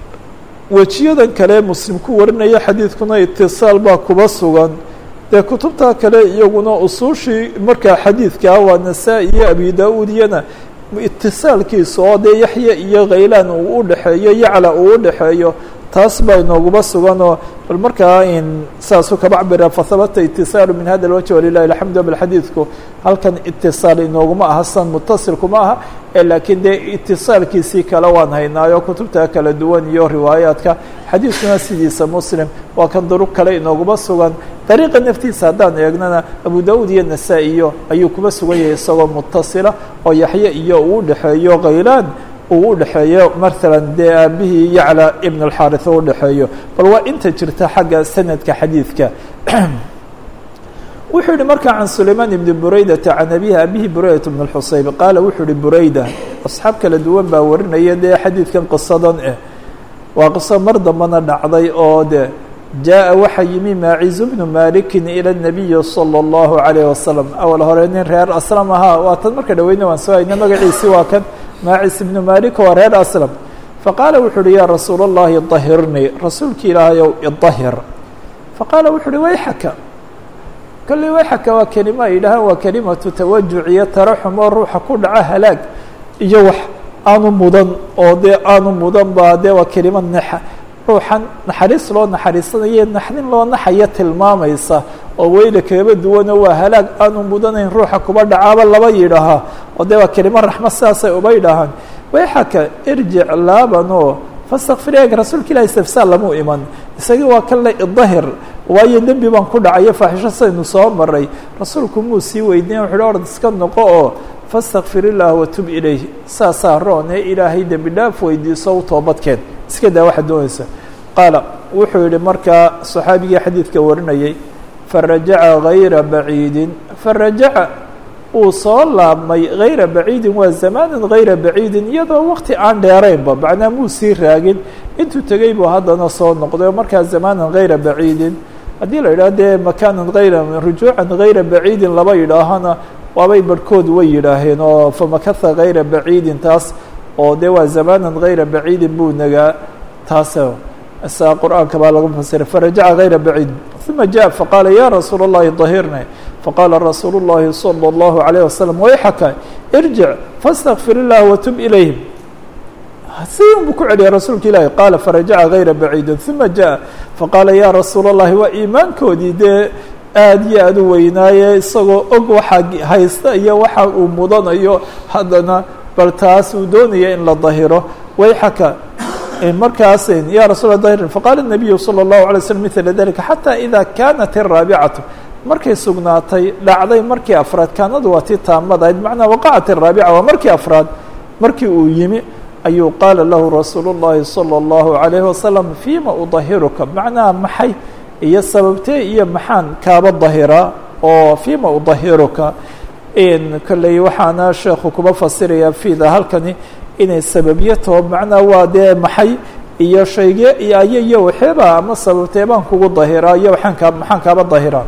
wejiyadan kale muslim ku warinaya xadiidkuna itisaal baa kuba sugan dee kutubta kale iyaguna usuushii markaa xadiidkaa waa nasaa-i iyo abi da-uud iyana itisaalkiisa oo dee yaxya iyo khaylaan uu u dhexeeyo yacla uu u dhexeeyo taas baa inooguba suganoo bal markaa in saasuu kaba cabira fahabata itisaalu min hada lwajh walilahi alxamdu bal xadiidku halkan itisaal inooguma aha san mutasilkuma aha ee laakiin dee itisaalkiisii kale waan haynaayo kutubta kala duwan iyo riwaayaadka xadiidkuna sidiisa muslim waa kan duruq kale inooguma sugan dariiqa naftiisa haddaan eegnana abu da-uud iyo nasaa-iyo ayuu kuba sugan yahay isagoo mutasila oo yaxye iyo uu udhexeeyo khaylaan uu u dhexeeyo maalan dee aabihii yacla ibn اlxaariث u dhexeeyo bal waa inta jirta xagga sanadka xadiidka wuxuu yihi markaa can sulaymaan ibni buraydata can abihi abihi buraydat bn اxusayb qaala wuxuu yihi burayda asxaab kala duwan baa warinaya dee xadiidkan qisadan eh waa qiso mar dambana dhacday oo de jaaءa waxaa yimi maaciz bnu malikin ilى الnabiyi salى الlahu عalayه wasalam awal hore nin reer aslam ahaa waa tan marka dhaweyna waan soo hayna magaciisi waa kan maacis ibnu malik waa reer aslam faqaala wuxu uhi ya rasuul الlahi طahirnii rasuulki ilaahayow iطahir faqaala wuxu uhi wayxaka kolley wayxaka waa kelima ay yidhahaan waa kelimatu tawajuc iyo taraxum oo ruuxa ku dhaca halaag iyo wax aanu mudan oo dee aanu mudan ba dee waa kelima nexa ruuxan naxariis loo naxariisanayo naxdin loo naxaya tilmaamaysa oo weyla kagaba duwano waa halaag aanu mudanayn ruuxa kuba dhacaaba laba yidhaahaa oo dee waa kelimo raxmad sidaasay uba yidhaahaan wayxaka irjic laabanoo fastakfir eeg rasuulka ilahi istifsaal lamuu iman isagii waa kan le idahir waayo dembi baan ku dhacayo faaxisho saynu soo maray rasuulku muu sii weydiin wuxu uhi ord iska noqo oo fastakfir illaah watub ilayh saasaa roon ee ilaahay dembi dhaaf weydiiso u toobadkeen iska daa waxaad doonaysa qaala wuxuu yihi markaa saxaabigii xadiidka warinayay farajaca gayra baciidin farajaca uu soo laabmay gayra baciidin waa zamaanan gayra baciidin iyadoo wakti aan dheeraynba macnaa muu sii raagin intuu tegey buu haddana soo noqday oo markaa zamaanan gayra baciidin haddii la yidhaho dee makaanan hayra rujuucan gayra baciidin laba yidhaahona waabay barhkood way yidhaaheen oo famakatha gayra baciidin taas oo dee waa zamaanan gayra baciidin buu nagaa taas saa qur'aanka baa lagu fasiray farajaca gayra baciid uma jaء faqaala ya rasuul الlahi طahirni faqaala rasuul الlahi salى الlahu عalيه wasalam wayxaka irjic faاstakfir الlah watub ilayhim sidin buu ku celiyay rasuulka ilahi qaala farajaca gayra baciidin uma jaء faqaala ya rasuul الlahi waa iimaankoodii dee aad iyo aad u weynaaye isagoo og waxaa haysta iyo waxa uu mudanayo haddana bal taas uu doonaya in la dahiro wayxaka markaas ya rasul dahir faqaala الnabiyu salى الlahu عalay slm mila dalika xatى ida kanat الraabicatu markay sugnaatay dhacday markii afraad kaanadu waa tii taamadahayd macnaa waqacat الraabica waa markii afraad markii uu yimi ayuu qaala lahu rasuul الlahi salى الlahu عalayه wasalam fima udahiruka macnaha maxay iyo sababtee iyo maxaan kaaba dahiraa oo fima udahiruka kolley waxaana sheekhu kuba fasiraya fida halkani inay sababyo taho macnaa waa dee maxay iyo shayge iyo ayo iyo waxeeba ama sababtee baan kugu dahiraa iyo waaan kaa maxaan kaaba dahiraa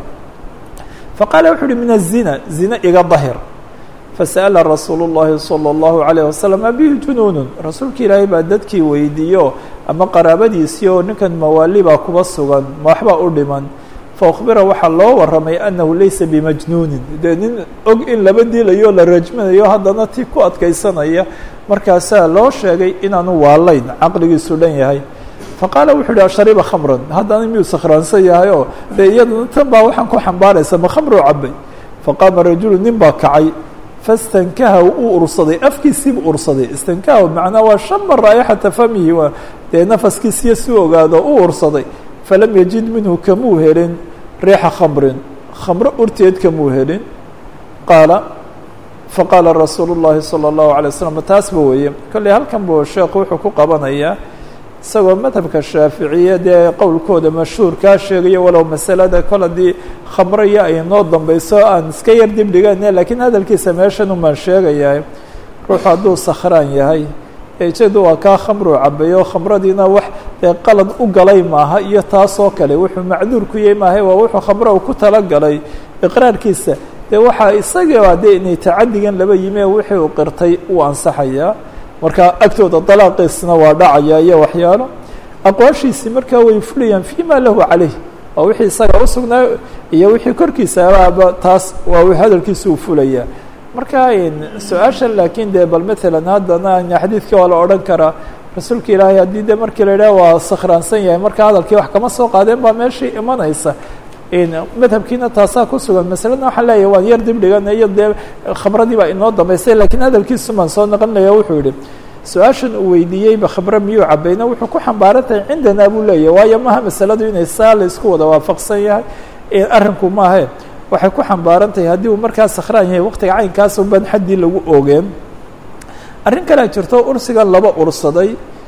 faqaala wuxu uhi min الzina zina iga dahir fasa'ala rasuulu الlahi salى الlahu عalيه wasalam abihi junuunun rasuulka ilaahay baa dadkii weydiiyo ama qaraabadiisii oo ninkan mawaali baa kuba sugan ma waxbaa u dhiman faukbira waxaa loo waramay anahu laysa bimajnuunin dee nin og in laba dilayo la rajminayo haddana ti ku adkaysanaya markaasaa loo sheegay inaanu waalayn caqligiisu dhan yahay faqaala wuxuu yihi ashariba khamran haddana miyuu sakhraansan yahay oo dee iyadana tan baa waxaan ku xambaaraysa ma khamruu cabay faqaama rajulu nin baa kacay fastankaha uu ursaday afkiisiibu ursaday istankaha macnaa waa shama raa'ixata famihi waa dee nafaskiisiyo si ogaado u ursaday falam yajid minhu kamuu helin riixa khamrin khamro urteed kamuu helin qaala faqaala rasuulu الlahi salى الlahu عalيه waslm taasba weeye kolley halkan buu sheekhu wuxuu ku qabanayaa isagoo madhabka shaaficiya dee qowlkooda mashhuurkaa sheegayo walow masalada kol haddii khamraya ay noo dambeyso aan iska yar dib dhigane lakiin hadalkiisa meeshan umaan sheegayaa ruuxu hadduu sakhraan yahay ejeedu waa kaa khamruu cabayo khamradiina wax dee qalad u galay maaha iyo taasoo kale wuxuu macduur ku yahay maaha waa wuxuu khamro ku talagalay iqraarkiisa dee waxaa isaga dee inay tacadigan laba yimi wixii uu qirtay uu ansaxayaa marka agtooda dalaaqiisna waa dhacaya iyo waxyaalo aqwaashiisii markaa way fulayaan fi ma lahu calayh waa wixii isaga usugnaa iyo wixii korkiisaaba taas waa hadalkiisa uu fulaya marka su-aasha laakiin dee bal matalan haddana xadiidka waa la odhan karaa rasuulka ilaahay haddii de markii la yidhaha waa sakhraansan yahay marka hadalkii wax kama soo qaadeen baa meeshii imanaysa madhabkiina taasaa ku sugan masaladna waxaan leeyahay waan yar dib dhigana iyo dee khamradii baa inoo dambeysay lakiin hadalkiisu maan soo naqlinaya wuxuu yihi su-aashan uu weydiiyeyba khamre miyuu cabayna wuxuu ku xambaaran tahay cindanaa buu leeyahy waayo maha masaladu inay saa la isku wada waafaqsan yahay arrinku maahe waxay ku xambaaran tahay haddii uu markaa sakhraan yahay waqtiga caynkaas unbaan xaddii lagu ogeen arrin kalea jirto ursigan laba ursaday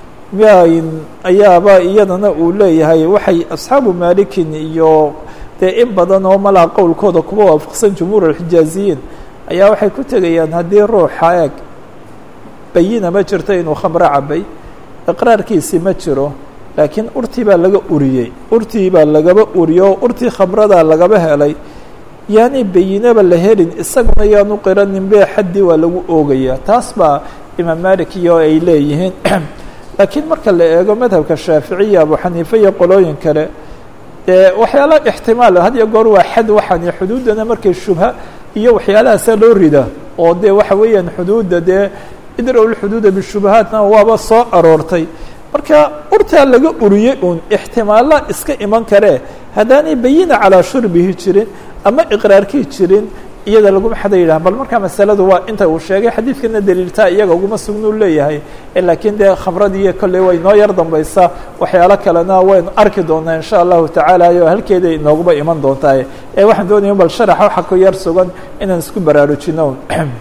ayaaba iyadana uu leeyahay waxay asxaabu malikin iyo dee in badan oo malaa qowlkooda kuba waafaqsan jumhuur alxijaaziyiin ayaa waxay ku tegayaan haddii ruuxa eeg bayina ma jirto inuu khamro cabay iqraarkiisi ma jiro laakiin urtii baa laga uriyey urtii baa lagaba uriyo oo urtii khamradaa lagaba helay yaani bayinaba la helin isaguna yaanu qiranin be xaddii waa lagu oogayaa taas baa imaam malik iyo ay leeyihiin laakiin marka la eego madhabka shaaficiya abu xaniife iyo qolooyin kale dee waxyaala ixtimaal had iyo goor waa xad waxaan xuduuddana markay shubha iyo waxyaalahaasa loo rida oo dee waxa weeyaan xuduudda dee idrow lxuduuda bishubahaatna waaba soo aroortay marka urtaa laga uriyey uun ixtimaalla iska iman karee haddaanay bayina calaa shurbihi jirin ama iqraarkii jirin iyada laguma xada yidhaha bal markaa masaladu waa inta uu sheegay xadiidkana daliiltaa iyaga uguma sugnuu leeyahay laakiin dee khamradiiyo kolley way noo yar dambaysaa waxyaalo kalena waynu arki doonaa insha allahu tacaala o halkeeda inooguba iman doontaa ee waxaan doonaya bal sharaxa waxa ku yar sugan inaan isku baraarujino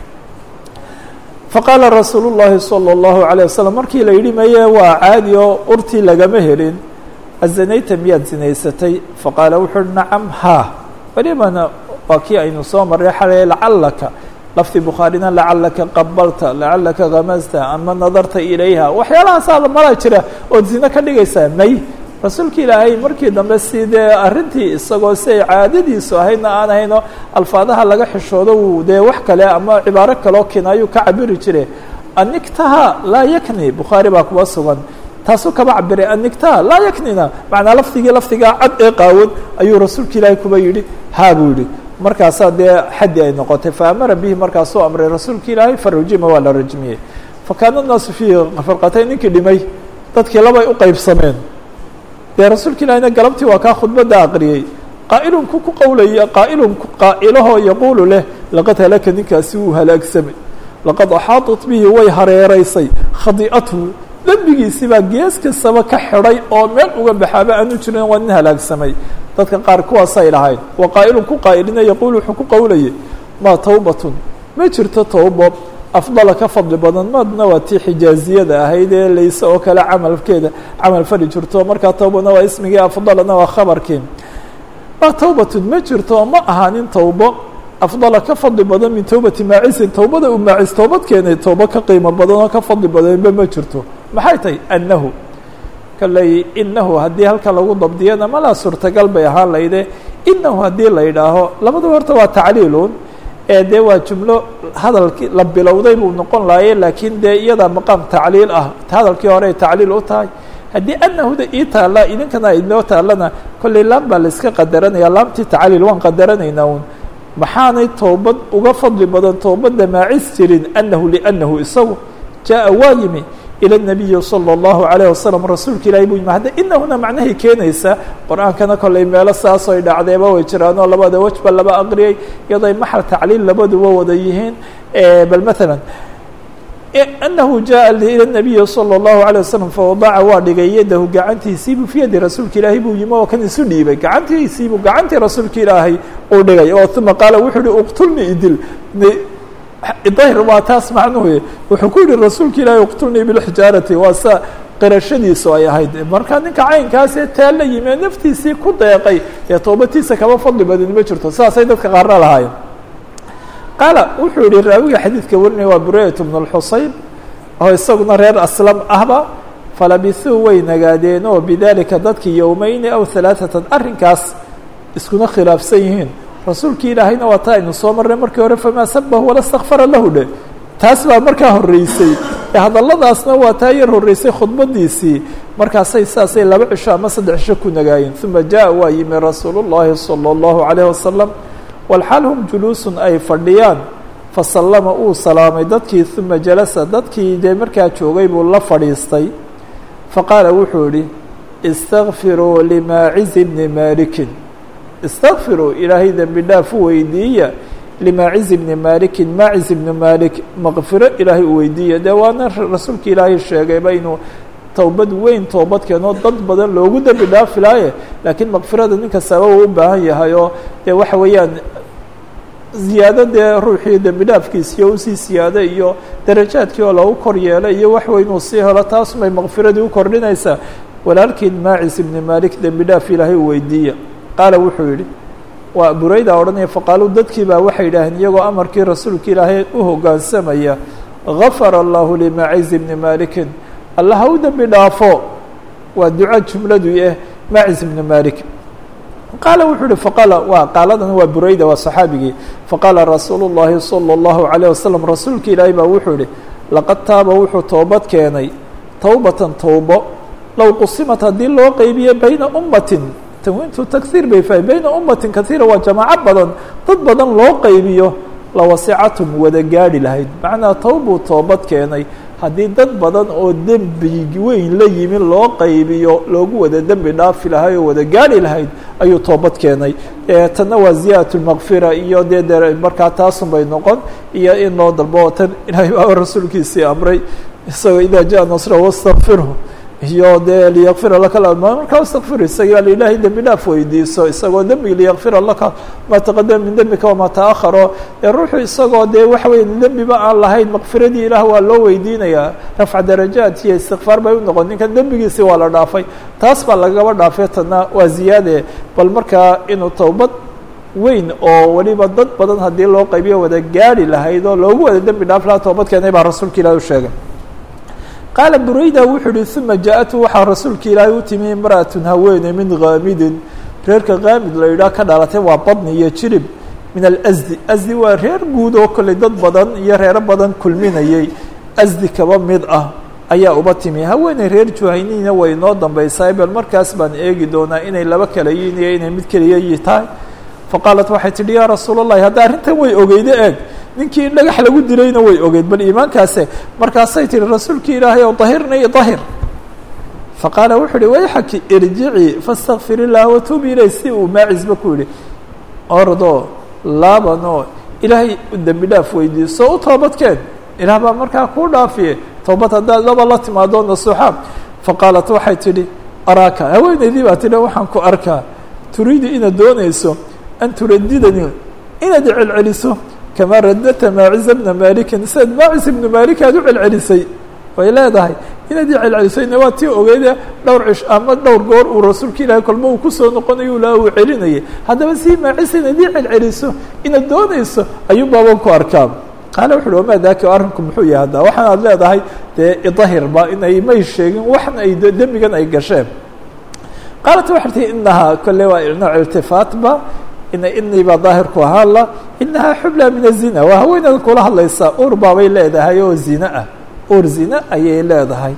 faqaala rasuulu llahi salى اllahu عalيه waslm markii la yidhi maye waa caadi oo urtii lagama helin azanayta miyaad zinaysatay faqaala wuxu uhi nacam ha welibana waa kii aynu soo marray xalay lacalaka lafdi bukhaarina lacalaka qabalta lacalaka gamasta ama nadarta ilayha waxyaalahaasa mala jira ood zino ka dhigaysaa may rasuulka ilaahay markii dambe si dee arrintii isagoo si ay caadadiisu ahaydna aan ahayno alfaadaha laga xishoodo uu dee wax kale ama cibaaro kaloo kinaayuu ka cabiri jire anigtaha laa yakni bukhaari baa kuwa sugan taasuu kaba cabiray anigtaha laa yaknina macnaa lafdigii lafdigaa cad ee qaawan ayuu rasuulka ilaahay kuba yidhi haa buu yidhi markaasaa dee xaddi ay noqotay faamara bihi markaasuu amray rasuulka ilaahay farujima waa la rajmiyey fakaana الnaasu fiihi farqatayn ninkii dhimay dadkii labay u qeybsameen dee rasuulka ilaahiyna galabtii waa kaa khudbadda aqriyey qaa'ilunku ku qowlaya qaa'ilunku qaa'ilahoo yaquulu leh laqad halaka ninkaasi wuu halaagsamay laqad axaaطat bihi way hareeraysay khadi'atuhu dembigiisii baa gees kastaba ka xidhay oo meel uga baxaaba aanu jirin waa nin halaagsamay dadka qaar kuwaasay lahayn wa qaa'ilun ku qaa'ilina yaquulu wuxuu ku qowlayay maa tawbatun ma jirto towbo afdala ka fadli badan maadna waa tii xijaaziyada ahayd ee layse oo kale camalkeeda camal fali jirto markaa towbana waa ismigii afdalana waa khabarkii maa tawbatun ma jirto ma ahaanin towbo afdala ka fadli badan min towbati maacisin towbada uu maacis toobad keenay towbo ka qiimo badan oo ka fadli badanba ma jirto maxay tahay annahu kalley inahu haddii halkan lagu dabdiyana malaa suurtagal bay ahaan layde inahu haddii la yidhaaho labadaba horta waa tacliilun ee dee waa jumlo hadalkii la bilowday buu noqon lahaye laakiin dee iyadaa maqaam tacliil ah hadalkii hore ay tacliil u tahay haddii anahuda ii taalla idinkana inoo taallana kolley laam baa layska qadaranaya laamtii tacliil waan qadaranaynaa un maxaanay toobad uga fadli badan toobadda maacis jirin anahu liannahu isagu jaaءa waa yimi ilى الnabiyi salى الlahu عalيه wasalam rasuulka ilahi buu yimi hadda inahuna macnahay keenaysa qur-aankana kolley meelo saasoo ay dhacdeeba way jiraanoo labada wejba laba aqriyay iyadoy maxal tacliil labaduba wada yihiin bal maala anahu jaءa ilى الnabiyi salى الlahu عalيه wasalam fawadaca waa dhigay yadahu gacantiisiibuu fi yadi rasuulka ilaahay buu yimi oo kan isu dhiibay gacantiisiibuu gacantii rasuulka ilaahay uu dhigay oo uma qaala wuxuu uhi uqtulni idil dahir waa taas macnuhu wuxuu ku yihi rasuulka ilaahay uqtulnii bilxijaarati waa sa qirashadiisu ay ahayd marka ninka caynkaasee taa la yimi ee naftiisii ku deeqay ee toobatiisa kaba fadli badan ma jirto saasay dadka qaarna lahaayeen qaala wuxuu yihi raawiga xadiidka warinaya waa burayat bn اlxuseyn oo isaguna reer aslam ahba falabisuu way nagaadeen oo bidalika dadkii yowmeyni aw halaaثatan arrinkaas iskuna khilaafsan yihiin rasuulkii ilaahayna waa taa aynu soo marnay markii hore famaa sabahu wala stakfara lahu dhe taas baa markaa horreysay ee hadalladaasna waa taa yar horreysay khudbadiisii markaasay saasay laba cisho ama saddex cisho ku nagaayeen uma jaa waa yimi rasuulu llahi salى اllahu عalayه wasalam walxaal hum juluusun ay fadhiyaan fasallama uu salaamay dadkii uma jalasa dadkii dee markaa joogay buu la fadhiistay faqaala wuxuu yihi istakfiruu limaacizi bni malikin istakfiruu ilaahay dembi dhaaf u weydiiya limaaciz bni malikin maaciz ibni malik maqfiro ilaahay u weydiiya dee waana rasuulka ilaahay sheegayba inuu towbad weyn toobad keenoo dad badan loogu dembi dhaafi laaye laakiin maqfirada nin kastaba uu u baahan yahay oo dee waxa weeyaan ziyaado dee ruuxii dembi dhaafkiisiyo usii siyaado iyo darajaadkii oo lagu kor yeelay iyo wax weyn uu sii helo taasumay maqfiradii u kordhinaysaa walaalkiin maacis ibni malik dembi dhaaf ilaahay u weydiiya qaala wuxuu yidhi waa burayda odhanaya faqaaluu dadkii baa waxay yidhaaheen iyagoo amarkii rasuulka ilaahay u hoggaansamaya gafara allahu limaciz bni malikin alla ha u dembi dhaafo waa duco jumladu eh maciz bni malik qaala wuxuu uhi faqaala waa qaaladan waa burayda waa saxaabigii faqaala rasuulu llahi salى اllahu عalيه wasalam rasuulka ilaahi baa wuxuu ihi laqad taaba wuxuu toobad keenay towbatan towbo low qusimat haddii loo qeybiye bayna ummatin tanwiintu taghiir bay fahay bayna ummatin kaiira waa jamaaco badan dad badan loo qeybiyo lawasicatum wada gaadhi lahayd macnaa towbuu toobad keenay haddii dad badan oo dembi weyn la yimi loo qaybiyo loogu wada dembi dhaafi lahay oo wada gaadhi lahayd ayuu toobad keenay tanna waa ziyadat lmakfira iyo dee de markaa taasun bay noqon iyo in loo dalbo tan ilaahay baa rasuulkiisii amray isagoo idaa jaa nasra wastakfirhu iyo dee liyakfira laka markaa wastakfir isaga ilaahay dembi dhaaf weydiiso isagoo dembigi liyakfira laka maa taqadama min dembika wamaa taaharo ee ruuxu isagoo dee waxa weya dembiba aan lahayn makfiradii ilaah waa loo weydiinayaa rafca darajaat iyo istikfaar bay u noqon ninkan dembigiisi waa la dhaafay taas baa lagaba dhaafay tana waa ziyaade bal markaa inuu towbad weyn oo weliba dad badan haddii loo qaybiyo wada gaadhi lahayd oo loogu wada dembi dhaaf lahaa toobad keenay baa rasuulka ilahi u sheegay qaala burayda wuxuu uhi uma jaa-atu waxaa rasuulka ilaahay u timi imra'atun haweene min kaamidin reerka kaamid la yidhaah ka dhalatay waa badni iyo jirib min alasdi asdi waa reer guud oo kolley dad badan iyo reero badan kulminayay asdi kaba mid ah ayaa uba timi haweeney reer juhaynina way noo dambaysaa bal markaas baan eegi doonaa inay laba kala yihin iyo inay mid keliya yi tahay faqaalat waxay tidhi yaa rasuul اllahi hadda arrintan way ogeyde eeg ninkii dhagax lagu dilayna way ogeyd bal iimaankaase markaasay tihi rasuulkii ilaahay ow dahirnii dahir faqaala wuxuu uhi wayxaki irjicii faاstakfir illah watuubi ilay si uu maacisba ku yihi ordo laabanoo ilaahay dembi dhaaf weydiiso u toobadkeen ilaah baa markaa kuu dhaafiye toobad haddaad laba la timaado nasuuxa faqaalat waxay tidhi araaka haweeneydii baa tidhi waxaan ku arkaa turiidu inaad doonayso an turadidani inaad celceliso kamaa radata maaciza bna malikin sidaad maacis ibnu malik aad u celcelisay way leedahay inaad i celcelisayna waa tii ogeyde dhowr cish ama dhowr goor uu rasuulka ilaahay kolmo uu kusoo noqonayo la uu celinayay haddaba si maacis inaad ii celceliso inaad doonayso ayuu baaban ku arkaa qaale wuxu uhi wamaa daaka arrinku muxuu yahay hadda waxaan aad leedahay dee idahirba inay may sheegin waxna ay dembigan ay gasheen qaalat waxay tihi inahaa kolle waa nooc iltifaatba ina inii baa daahirku ahaan la inahaa xubla min azina waa haweeneeda kula hadlaysaa ur baabay leedahay oo zine ah ur zine ayay leedahay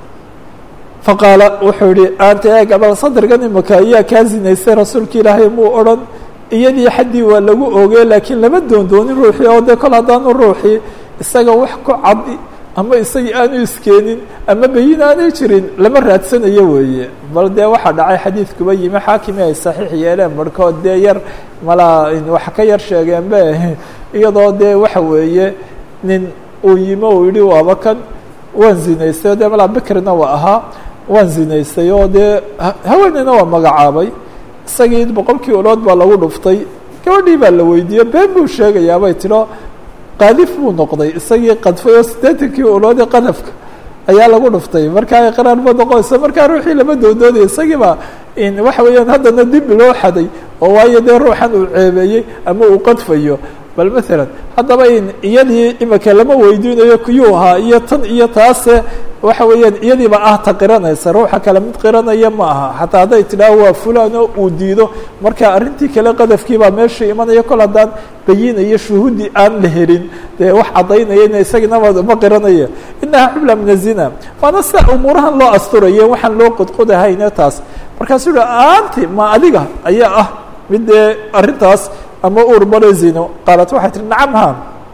faqaala wuxuu yihi anta eeg abal sadrigan imaka ayaa kaa zinaystay rasuulka ilaahay muu odhan iyadii xaddii waa lagu oogey laakiin lama doondoonin ruuxii oo dee kol haddaanu ruuxii isaga wax ku cadi ama isagii aanu iskeenin ama beyin aanay jirin lama raadsanayo weeye bal dee waxaa dhacay xadiidkuba yimi xaakimi ay saxiix yeeleen barhkood dee yar malaa wax ka yar sheegeen be iyadoo dee waxa weeye nin uu yimi uu yihi waaba kan waan zinaystay o dee malaa bikrina waa ahaa waan zinaystay oo dee haweeneyna waa magacaabay isagii boqolkii ulood baa lagu dhuftay gabadhii baa la weydiiyey been buu sheegayaabay tiro qaadif buu noqday isagii qadfay oo siddeetankii uloodii qadafka ayaa lagu dhuftay markaa iqraar ma noqonayso markaa ruuxii lama doondoonaya isagiiba waxa weeyaan haddana dib loo xaday oo waayo dee ruuxan uu ceebeeyey ama uu qadfayo bal maalan haddaba in iyadii imika lama weydiinayo kiyuu ahaa iyo tan iyo taase waxa weeyaan iyadiiba ah ta qiranaysa ruuxa kale mid qiranaya ma aha xataa hadday tidhaaho waa fulano uu diido marka arrintii kale qadafkiibaa meesha imanaya kol haddaan bayinayo shuhuudi aan la helin dee wax caddaynayana isaginama ma qiranaya inahaa xubla min azina waana sida umuurahan loo asturaye waxaan loo qodqodahayne taas markaasuu yihi aanti ma adiga ayaa ah mid dee arrintaas ama ur bale zino qaalat waxay tihi nacam ha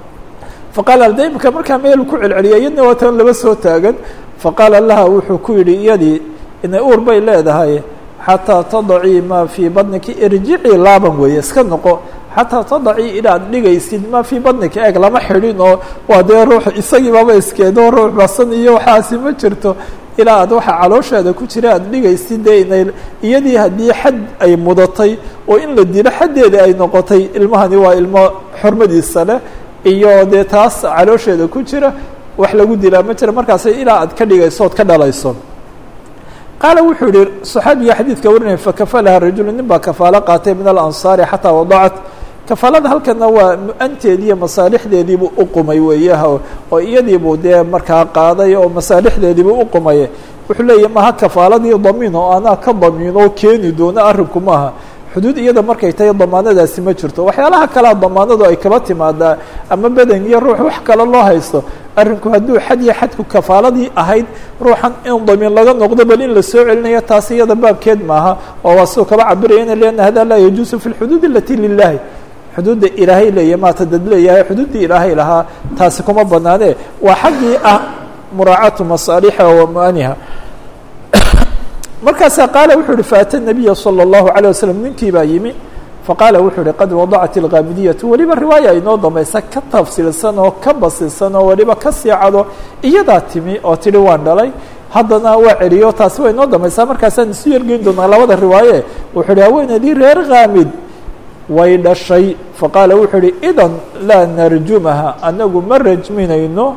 faqaala de imika markaa meel ku celceliya iyadna waa tan laba soo taagan faqaala laha wuxuu ku yidhi iyadii inay uur bay leedahay xataa tadacii maa fii badniki irjicii laaban weeye iska noqo xataa tadacii inaad dhigaysid maa fii badnika eeg lama xidhin oo waa dee ruux isagiibaba iskeedo ruux basan iyo waxaasi ma jirto ilaa aad waxa caloosheeda ku jira aad dhigaysid dee inay iyadii haddii xad ay mudatay oo in la dilo xaddeeda ay noqotay ilmahani waa ilmo xormadiisa leh iyo dee taas caloosheeda ku jira wax lagu dilaa ma jira markaas ilaa aad ka dhigayso ood ka dhalayso qaala wuxuu yihi صaxaabiga xadiidka warinaya fakafalaha rajulu nin baa kafaalo qaatay min alansaari xataa wadacat kafaalada halkana waa mu-anteedii iyo masaalixdeediibuu uqumay weeyaha oo iyadiibuu dee markaa qaaday oo masaalixdeediibuu uqumay wuxuu leeyahy maha kafaaladii damiin oo anaa ka damiin oo keeni doono arrinku maaha xuduud iyada markay tahay damaanadaasi ma jirto waxyaalaha kalea damaanadu ay kaba timaadaa ama beden iyo ruux wax kale loo haysto arrinku hadduu xad iyo xadku kafaaladii ahayd ruuxan in damiin laga noqdo bal in la soo celinayo taas iyada baabkeed maaha oo waa siduu kaba cabirayana lianna hada laa yajuusu fi lxuduud alati lilahi xuduudda ilaahay leeyahy maata dad leeyahay xuduuddii ilaahay lahaa taasi kuma banaane waa xaggii ah muraacatu masaalixa wa muaniha markaasaa qaala wuxuu yihi faata nabiya salى اllahu عalيه waslm ninkii baa yimi faqaala wuxuu yihi qad wadacat اlghaamidiyatu weliba riwaaya inoo dambaysa ka tafsiilsan oo ka basisan oo weliba ka siicado iyadaa timi oo tidhi waan dhalay haddana waa celiyo taasi waa inoo dambaysaa markaasaan isu yergeyn doonaa labada riwaaye wuxuu yihi haweeneydii reer khaamid way dhashay faqaala wuxuu yihi idan laa narjumaha anagu ma rajminayno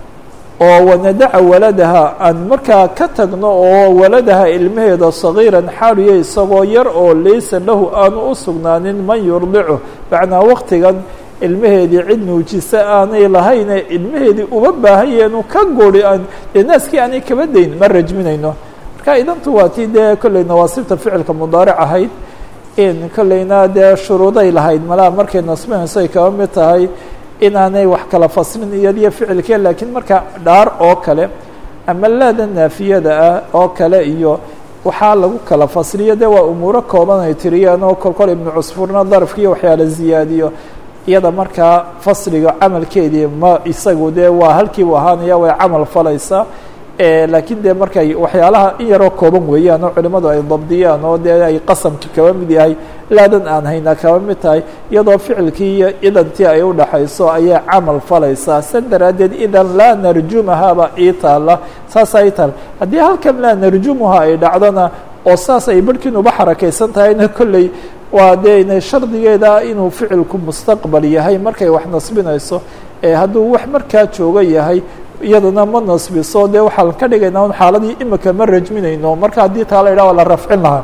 oo wanadaca waladaha aan markaa ka tagno oo waladaha ilmaheeda sagiiran xaaliya isagoo yar oo laysa lahu aanu u sugnaanin man yurdicu macnaa waktigan ilmaheedii cid nuujisa aanay lahayne ilmaheedii uma baahanyeenu ka guri aan dee naaskii aanay kaba dayn ma rajminayno marka idantu waa tii dee kolley nawaasibta ficilka mudaaric ahayd in kolleyna dee shuruuday lahayd malaha markay nasbinayso ay kaba mid tahay inaanay wax kala faslin iyadiyo ficilkee laakiin marka dhaar oo kale ama laada naafiyada ah oo kale iyo waxaa lagu kala fasliyo de waa umuuro kooban ay tiriyaan oo kolkol ibnu cusfurna darafkiiyo waxyaala ziyaadiyo iyada markaa fasliga camalkeedii ma isagu dee waa halkiibu ahaanaya way camal falaysaa laakiin dee markay waxyaalaha in yaroo kooban weeyaan oo culimadu ay dabdiyaan oo dee ay qasamki kaba mid yahay laadan aan haynaa kaba mid tahay iyadoo ficilkii iyo idantii ay udhaxayso ayay camal falaysaa sa daraaddeed idan laa narjumahaaba ii taala saasaa ii taala haddii halkan laa narjumuha ay dhacdona oo saas ay barhkiin uba xarakaysan tahayna kolley waa dee inay shardigeeda inuu ficilku mustaqbal yahay markay wax nasbinayso hadduu wax markaa jooga yahay iyadana ma nasbiso dee waxaan ka dhigaynaa un xaaladii imika ma rajminayno marka haddii taa la yidhah waa la rafcin lahaa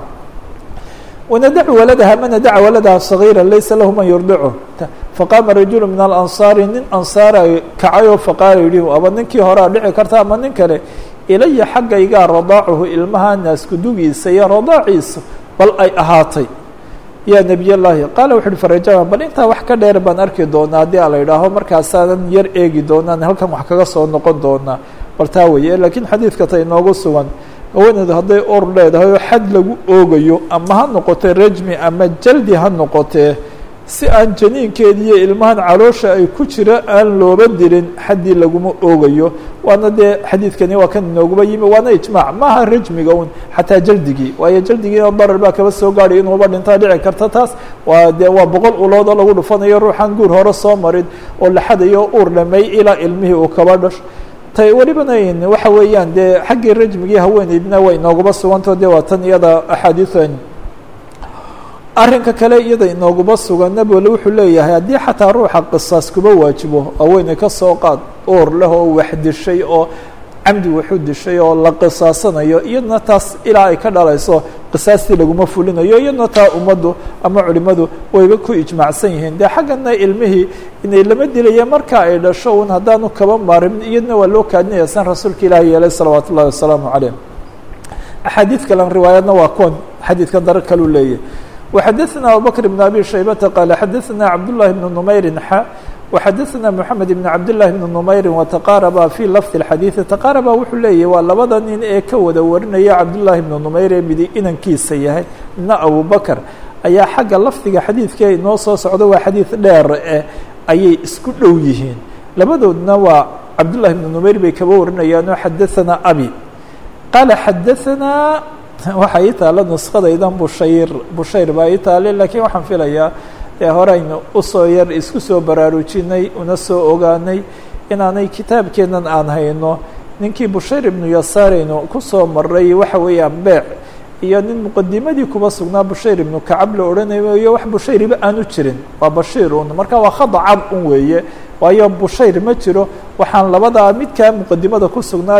wanadacu waladaha man nadaca waladaha صagiira laysa lahu man yurdicu faqaama rajulu min alansaari nin ansaara kacayoo faqaala yihi aba ninkii horea dhici karta ama nin kale ilaya xaggaygaa radaacuhu ilmaha naaskudugiisa iyo radaaciisa bal ay ahaatay ya nebiy llahi qaala wuxu uhi farajama bal intaa wax ka dheer baan arki doonaa haddii a la yidhaaho markaasaanan yar eegi doonaan halkan wax kaga soo noqon doonaa bal taa weeye laakiin xadiidka ta inoogu sugan haweeneedu hadday or leedahay oo xad lagu oogayo ama ha noqotee rajmi ama jaldi ha noqotee si aan janiinkeedi iyo ilmahan caloosha ay ku jira aan looba dirin xaddii laguma oogayo waana dee xadiidkani waa kan inooguba yimi waana ijmaac maaha rajmiga un xataa jaldigii waayo jaldigiina darar baa kaba soo gaadhay inuuba dhintaa dhici karta taas waa dee waa boqol ulood oo lagu dhufanayo ruuxaan guur hore soo marin oo la xadayo uur dhamay ilaa ilmihii uu kaba dhasho tay welibana waxa weeyaan dee xaggii rajmigii haweeneydna way inooguma sugantao de waa tan iyada axaadiian arrinka kale iyada inooguma sugan nabole wuxuu leeyahay haddii xataa ruuxa qisaas kuba waajibo haweeney ka soo qaad uur leh oo wax dishay oo camdi waxu dishay oo la qisaasanayo iyadna taas ilaa ay ka dhalayso qisaastii laguma fulinayo iyadna taa ummaddu ama culimadu wayba ku ijmaacsan yihiin dee xaggana ilmihii inay lama dilaya marka ay dhasho un haddaanu kaba maarimin iyadna waa loo kaadinaya san rasuulka ilaahi yeelay salawaatu ullahi wasalaamu caleyh axaadiid kalen riwaayadna waa kuwan xadiidkan daro kaluu leeyahy وxadثna abubكر بن abي شhaybةa qال xadثna cabdاللahi بن نmayri xa وxadثna mحamed بن cabdاللahi بن نmayri وتqاarba fي lفظ الxadيiثi تqاarba wuxuu leeyahy waa labada nin ee ka wada warinaya cabdاللahi بن نmayr ee midi inankiisa yahay midna abubكر ayaa xagga lafdiga xadiidka inoo soo socdo waa xadiiث dheer eh ayay isku dhow yihiin labadoodna waa cabdاللahi بن نmayr bay kaba warinayaano xadaثna abi qaala xadaثna waxaa ii taala nuskadaydan bushayr bushayr baa ii taale laakiin waxaan filayaa dee horeynu usoo yar isku soo baraarujinay una soo ogaanay inaanay kitaabkeennan aan hayno ninkii bushayr ibnu yasaaraynu kusoo maray waxa weeyaan beec iyo nin muqadimadii kuba sugnaa bushayr ibnu kacab la odhanayo iyo wax bushayriba aanu jirin waa bashiir un marka waa khada cad un weeye waayo bushayr ma jiro waxaan labadaa midkaa muqadimada ku sugnaayo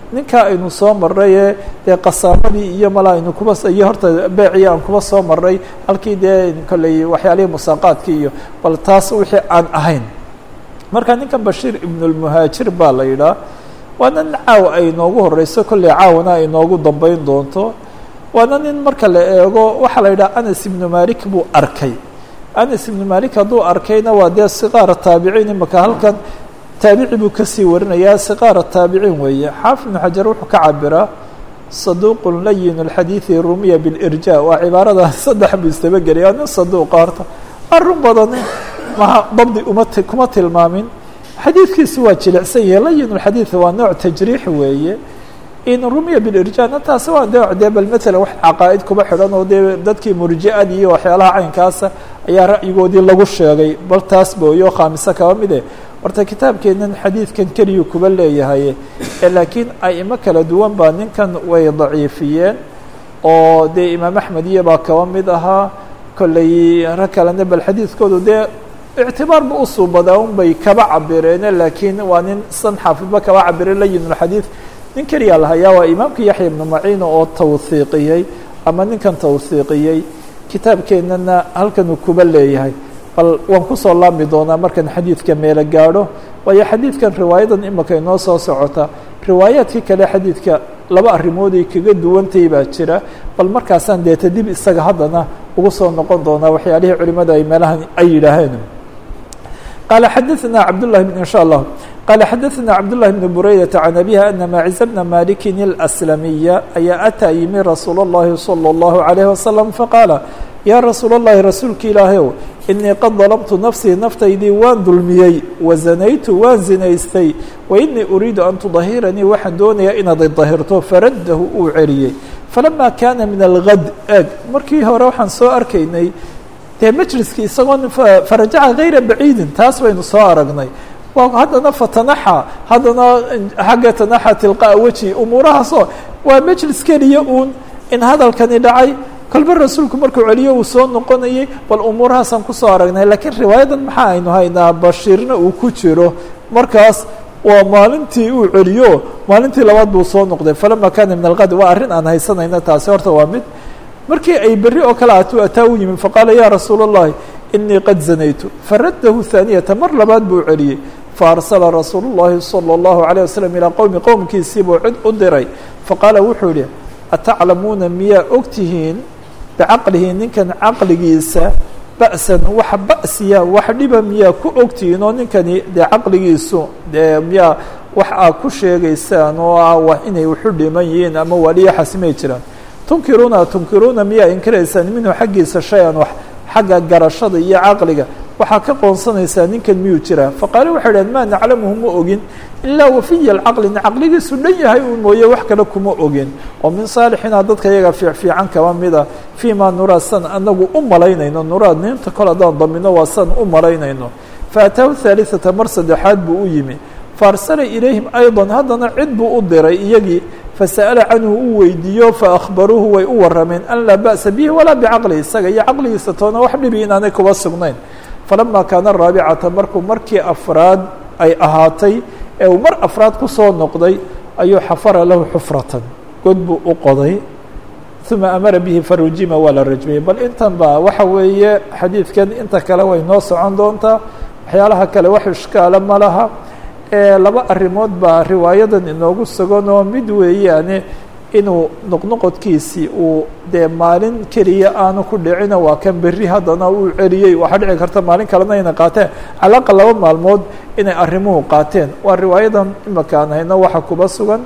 ninkaa aynu soo maray ee dee qasaamadii iyo mala aynu kuba iyo horta beecii aan kuba soo maray halkii dee kolley waxyaalihii musaaqaadkii iyo bal taas wixii aan ahayn marka ninkan bashiir ibnulmuhaajir baa la yidhaah waana nin caawa ay inoogu horeyso kolley caawana ay inoogu dambeyn doonto waana nin marka la eego waxaa la yidhaha anas ibnu malik buu arkay anas ibnu malik hadduu arkayna waa dee siqaara taabiciin imaka halkan taabici buu kasii warinayaa siqaara taabiciin weeye xaafid ibnu xajar wuxuu ka cabiraa saduuqun layin اlxadiidi rumiya bilirja waa cibaarada saddex buu istabageliya nin saduuqa horta arun badan maha dabdi uma kuma tilmaamin xadiidkiisu waa jilicsan yahay layin اlxadiid waa nooc tajriix weeye in rumiya bilirjana taasi waa nooc dee bal matalan wax caqaa'id kuba xidhan oo dee dadkii murji-adii iyo waxyaalaha caynkaasa ayaa ra'yigoodii lagu sheegay bal taas booyo khaamiso kaba mide horta kitaabkeenan xadiidkan keliyuu kuba leeyahay laakiin aimo kala duwan baa ninkan way daciifiyeen oo dee imaam axmed iyo baa kaba mid ahaa kolley rag kalena bal xadiidkoodu dee ictibaarba usuubadaa un bay kaba cabireene laakiin waa nin san xaafidba kaba cabire layinulxadiid nin keliyaa lahayaa waa imaamka yaxya ibnu maciina oo tawhiiqiyey ama ninkan tawhiiqiyey kitaabkeenana halkanuu kuba leeyahay bal waan kusoo laabmi doonaa markan xadiidka meelo gaadho waayo xadiidkan riwaayadan imika inoo soo socota riwaayaadkii kale xadiidka laba arrimooday kaga duwantay baa jira bal markaasaan deeta dib isaga haddana ugu soo noqon doonaa waxyaalihii culimada ay meelahan ay yidhaaheen qaala xadaثna cabdالlahi bn in shاء allah qaala xadaثna cabdالlahi bn buraydaةa can abiha ana maaciza bna maliki اlأslamiya ayaa ataa yimi rasuul الlahi salى الlahu عalيه wasalam faqaala yaa rasuul الlahi rasuulka ilaahayow inii qad dalamtu nafsii naftaydii waan dulmiyey wazanaytu waan zinaystay wainii uriidu an tudahiranii waxaan doonayaa inaad idahirto faraddahu uu celiyey falama kaana min algad eeg markii hore waxaan soo arkaynay dee majliskii isagoon farajaca gayra baciidin taas baynu soo aragnay haddana fatanaxa haddana xagga tanaxa tilqaa weji umuurahaasoo waa majlis keliya uun in hadalkani dhacay kolba rasuulku markuu celiyo uu soo noqonayay bal umuurahaasaan kusoo aragnay laakiin riwaayadan maxaa aynu haynaa bashiirna uu ku jiro markaas waa maalintii uu celiyo maalintii labaad buu soo noqday falama kana min alqad waa arrin aan haysanayna taasi horta waa mid markii ay berri oo kale atuu ataa u yimi faqaala ya rasuula الlahi inii qad zanaytu faraddahu haaniyata mar labaad buu celiyey faarsala rasuulu الlahi salى الlahu عalيه waslm ilaa qowmi qowmkiisii buu cid u diray faqaala wuxuu yihi ataclamuuna miyaa ogtihiin bicaqlihi ninkan caqligiisa ba'san wax ba'siya wax dhiba miyaa ku ogtihiin oo ninkani dee caqligiisu dee miyaa wax aad ku sheegaysaan oo ah inay waxu dhiman yihiin ama waliya xasimay jiraan tunkiruuna tunkiruuna miyaa inkiraysaan minhu xaggiisa shay-an wax xagga garashada iyo caqliga waxaa ka qoonsanaysaa ninkan miyuu jiraa faqaale waxay dhaheen maa naclamuhu ma ogin ilaa wafiya alcaqli caqligiisu dhan yahay uu mooye wax kale kuma ogin oo min saalixina dadka iyaga fiicfiican kaba mida fii ma nuraa san anagu u malaynayno nuraad ninta kol haddaan damino waa san u malaynayno faataahu haaliثata mar saddexaad buu u yimi faarsala ilayhim ayضa haddana cid buu u diray iyagii fasa'ala canhu u weydiiyo faأkhbaruuhu way u warameen an laa ba'sa bihi walaa bicaqlihi isaga iyo caqligiisa toona wax dhibi inaanay kuba sugnayn falama kaana raabicata markuu markii afraad ay ahaatay ee uu mar afraad kusoo noqday ayuu xafara lahu xufratan god buu u qoday uma amara bihi farujima waa la rajmiyey bal intan ba waxa weeye xadiidkan inta kale way noo socon doontaa waxyaalaha kale wax ishkaala ma laha laba arrimood baa riwaayadan inoogu sugan oo mid weeyaane inuu noqnoqodkiisii uu dee maalin keliya aanu ku dhicina waa kan berri haddana uu celiyey waxaa dhici karta maalin kalena inay qaateen calaaqa laba maalmood inay arrimuhu qaateen waa riwaayadan imaka aan hayno waxa kuba sugan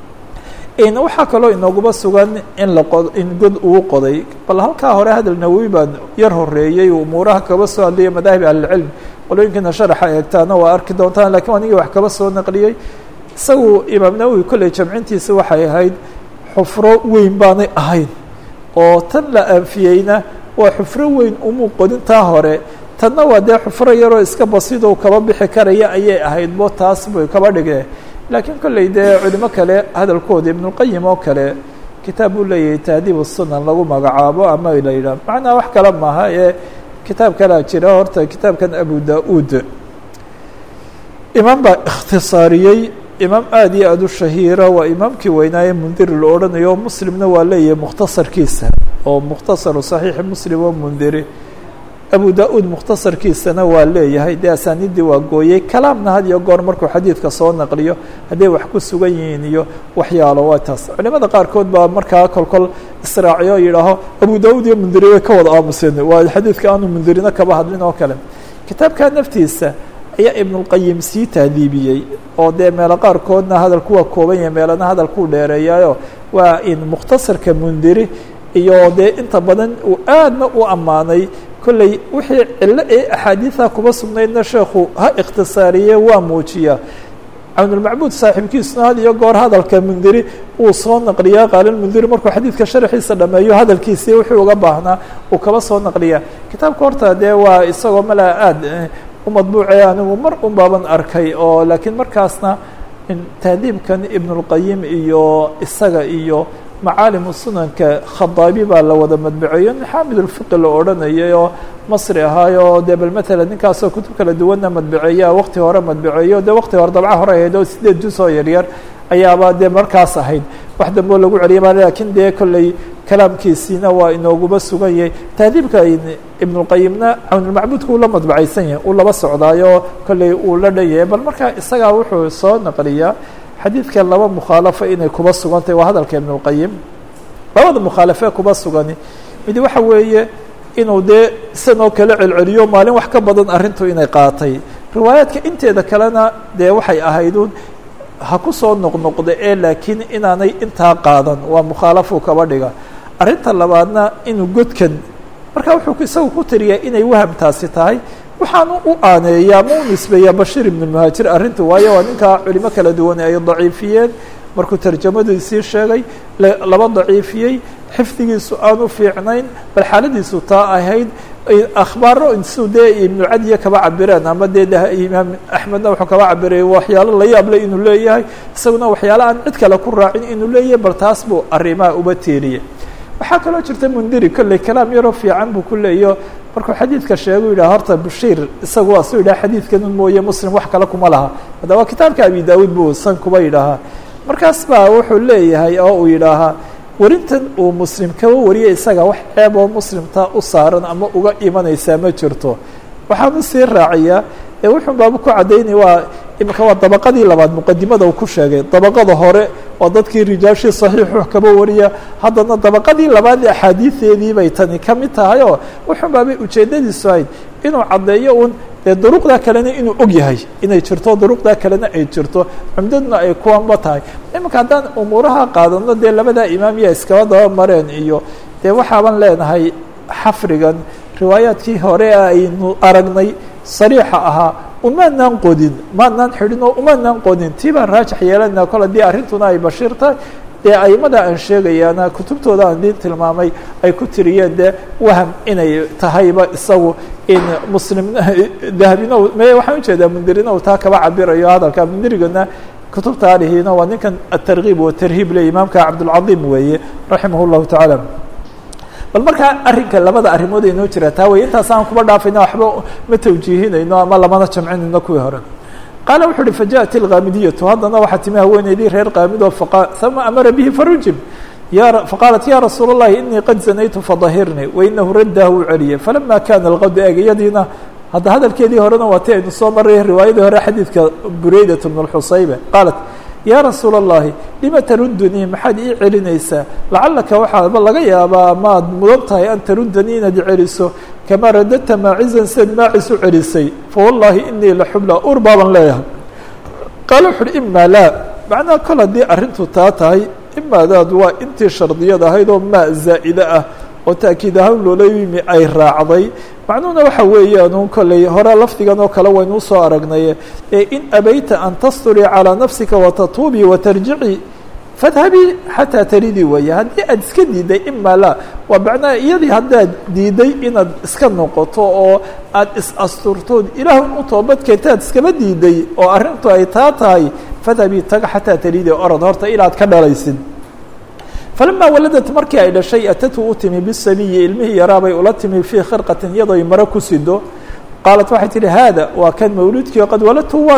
waxaa kaloo inooguba sugan in laqo in god uu qoday bal halkaa hore hadal nawowi baan yar horeeyey umuuraha kaba soo hadlaya madaahib ahlilcilm qolooyinkiina sharaxa eegtaana waa arki doontaan lakiin anigii wax kaba soo naqliyey isagu imaam nawowi kolley jamcintiisa waxay ahayd xufro weyn baanay ahayn oo tan la anfiyeyna waa xufro weyn umuu qodintaa hore tanna waa dee xufro yaroo iska basido kaba bixi karaya ayay ahayd bo taas bay kaba dhigeen laakiin kolley dee culimo kale hadalkooda ibnulqayim oo kale kitaab uu leeyahay tahdiib sunan lagu magacaabo ama la yidhah macnaa wax kale maaha ee kitaab kalea jira horta kitaabkan abu da-uud imaam baa ikhtisaariyey imaam aada iyo aada u shahiira waa imaamkii weynaaye mundiri la odhanayo muslimna waa leeyahay mukhtasarkiisa oo mukhtasaru saxiixi muslim oo mundiri abu da-uud mukhtasarkiisana waa leeyahay dee asaaniiddii waa gooyey kalaamna had iyo goor markuu xadiidka soo naqliyo hadday wax ku sugan yihiin iyo waxyaalo waa taas culimada qaarkood baa markaa kolkol israaciyo yidhaaho abu da-uud iyo mundiri way ka wada aamuseen waa xadiidka aanu mundirina kaba hadlin oo kale kitaabka naftiisa ayaa ibnulqayim sii tahdiibiyey oo dee meelo qaarkoodna hadalku waa kooban yahay meelana hadalkuu dheereeyaayo waa in mukhtasarka mundiri iyo dee inta badan uu aadna u ammaanay kolley wixii cillo ee axaadiida kuba sugnaydna sheekhu ha ikhtisaariye waa muujiyaa cawnulmacbuud saaxiibkiisuna had iyo goor hadalka mundiri uu soo naqliyaa qaalilmundiri markuu xadiidka sharxiisa dhameeyo hadalkiisii wuxuu uga baahnaa uu kaba soo naqliyaa kitaabka horta dee waa isagoo malaa aada u madbuuce anigu mar un baaban arkay oo laakiin markaasna tahdiibkan ibnulqayim iyo isaga iyo macaalimu sunanka khadaabi baa la wada madbaceeyo nin xaamid ulfiqi la odhanayay oo masri ahaayo dee bal matala ninkaasoo kutub kala duwanna madbaceeya waqti hore madbaceeyo dee waqti hore dabca hore ahayd oo sideed jus oo yaryar ayaaba dee markaas ahayd wax dambe oo lagu celiyay ba lakin dee kolley kalaamkiisiina waa inooguba sugan yahay tahdiibka ibnulqayimna cawnulmacbuudka uu la madbacaysan yahay uu laba socdaayo kolley uu la dhan yahay bal marka isagaa wuxuu soo naqliyaa xadiidka laba mukhaalafo inay kuba sugan tahay waa hadalka ibn اlqayim labada mukhaalafee kuba sugani mid waxa weeye inuu dee isanoo kala celceliyo maalin wax ka badan arrintu inay qaatay riwaayaadka inteeda kalena dee waxay ahaydun ha ku soo noqnoqda ee laakiin inaanay intaa qaadan waa mukhaalafuu kaba dhiga arrinta labaadna inuu godkan marka wuxuu isagu ku tiriyaa inay wahamtaasi tahay waxaanu u aaneeyaa ma u nisbeeyaa bashiir ibn muhaajir arrinta waayo waa ninkaa culimo kala duwan ay daciifiyeen markuu tarjamadiisii sheegay laba daciifiyey xifdigiisu aanu fiicnayn bal xaaladiisu taa ahayd akhbaaro insu dee ibnu cadiya kaba cabireen ama dee imaam axmedna wuxuu kaba cabirayay waxyaalo la yaable inuu leeyahay isaguna waxyaalo aan cid kale ku raacin inuu leeyahay bal taas buu arrimaha uba teeriyey waxaa kaloo jirta mundiri kolley kalaam yaroo fiican buu ku leeyo markuu xadiidka sheegu yidhah horta bashiir isagu waa suu yidhaha xadiidkanun mooye muslim wax kale kuma laha haddaba kitaabka abi daawuud buu san kuba yidhaahaa markaas baa wuxuu leeyahay oo uu yidhaahaa werintan uu muslim kaba wariyay isaga wax ceeb oo muslimtaa u saaran ama uga imanaysaa ma jirto waxaanu sii raaciyaa ee wuxuu baaba ku caddaynaya waa imika waa dabaqadii labaad muqadimada uu ku sheegay dabaqada hore oo dadkii rijaashii saxiixu kaba wariya haddana dabaqadii labaad axaadiideedii bay tani ka mid tahay oo wuxuu baabay ujeeddadiisu ahayd inuu caddeeyo un dee duruqdaa kalena inuu og yahay inay jirto duruqdaa kalena ay jirto cumdaduna ay kuwanba tahay iminka haddaan umuuraha qaadano dee labadaa imaam yaa iskaba daba mareen iyo dee waxaaban leenahay xafrigan riwaayaadkii hore aynu aragnay sariixa ahaa umaanaan qodin maanaan xidhin oo umaanaan qodin tii baan raajix yeelanaa kol haddii arrintuna ay bashiir tahay dee aimada aan sheegayaana kutubtooda aan diin tilmaamay ay ku tiriyeen dee waham inay tahayba isagu in muslim dahabina me waxaan ujeedaa mundirina uu taa kaba cabirayo hadalka mundirigana kutubta alihiina waa ninkan atarkiib watarhiib le imaamka cabdulcadiim weeye raximah llahu tacaala bal markaa arrinka labada arrimood ay noo jiraa taa wey intaas aan kuba dhaafayna waxba ma tawjiihinayno ama lamana jamcinayno kuwii hore qaala wuxu uhi fajaءat ilkaamidiyatu haddana waxaa timi haweeneydii reer kaamidoo uma amara bihi farujim faqaalat ya rasuul الlahi inii qad zanaytu fadahirnii wainahu raddaah uu celiyey falama kana اlqad eeg iyadiina hadda hadalkeedii horena waa ti aynu soo maray riwaayadii hore xadiidka bureydat bn اxusaybe qaalat ya rasuul الlahi lima tarudunii maxaad ii celinaysaa lacalaka waxaaba laga yaabaa maad mudan tahay an tarudanii inaad celiso kamaa radadta maacizan siad maacis u celisay fawallahi inii la xubla ur baaban leeyahay qaala wuxu uhi ima laa macnaha kol haddii arrintu taa tahay imaadaad waa intii shardiyad ahayd oo maa zaa'ide ah oo taakiid ahaan loola yimi ay raacday macnuhuna waxa weeyaan kolley hore lafdigan oo kale waynu usoo aragnay ee in abayta an tasturii calىa nafsika watatuubii watarjicii fadhabii xataa taridii weeye haddii aad iska diiday ima laa waa macnaha iyadii haddaad diiday inaad iska noqoto oo aad is-asturtood ilaah u toobadkeetaad iskaba diiday oo arrintu ay taa tahay fadhabii taga xataa taridii orod horta ilaad ka dhalaysid falama waladat markii ay dhashay atatu u timi bisabiyi ilmihii yaraabay ula timi fii khirqatin iyadoy maro ku sido qaalat waxay tihi haada waa kan mawludkii qad waladtu waan dhalay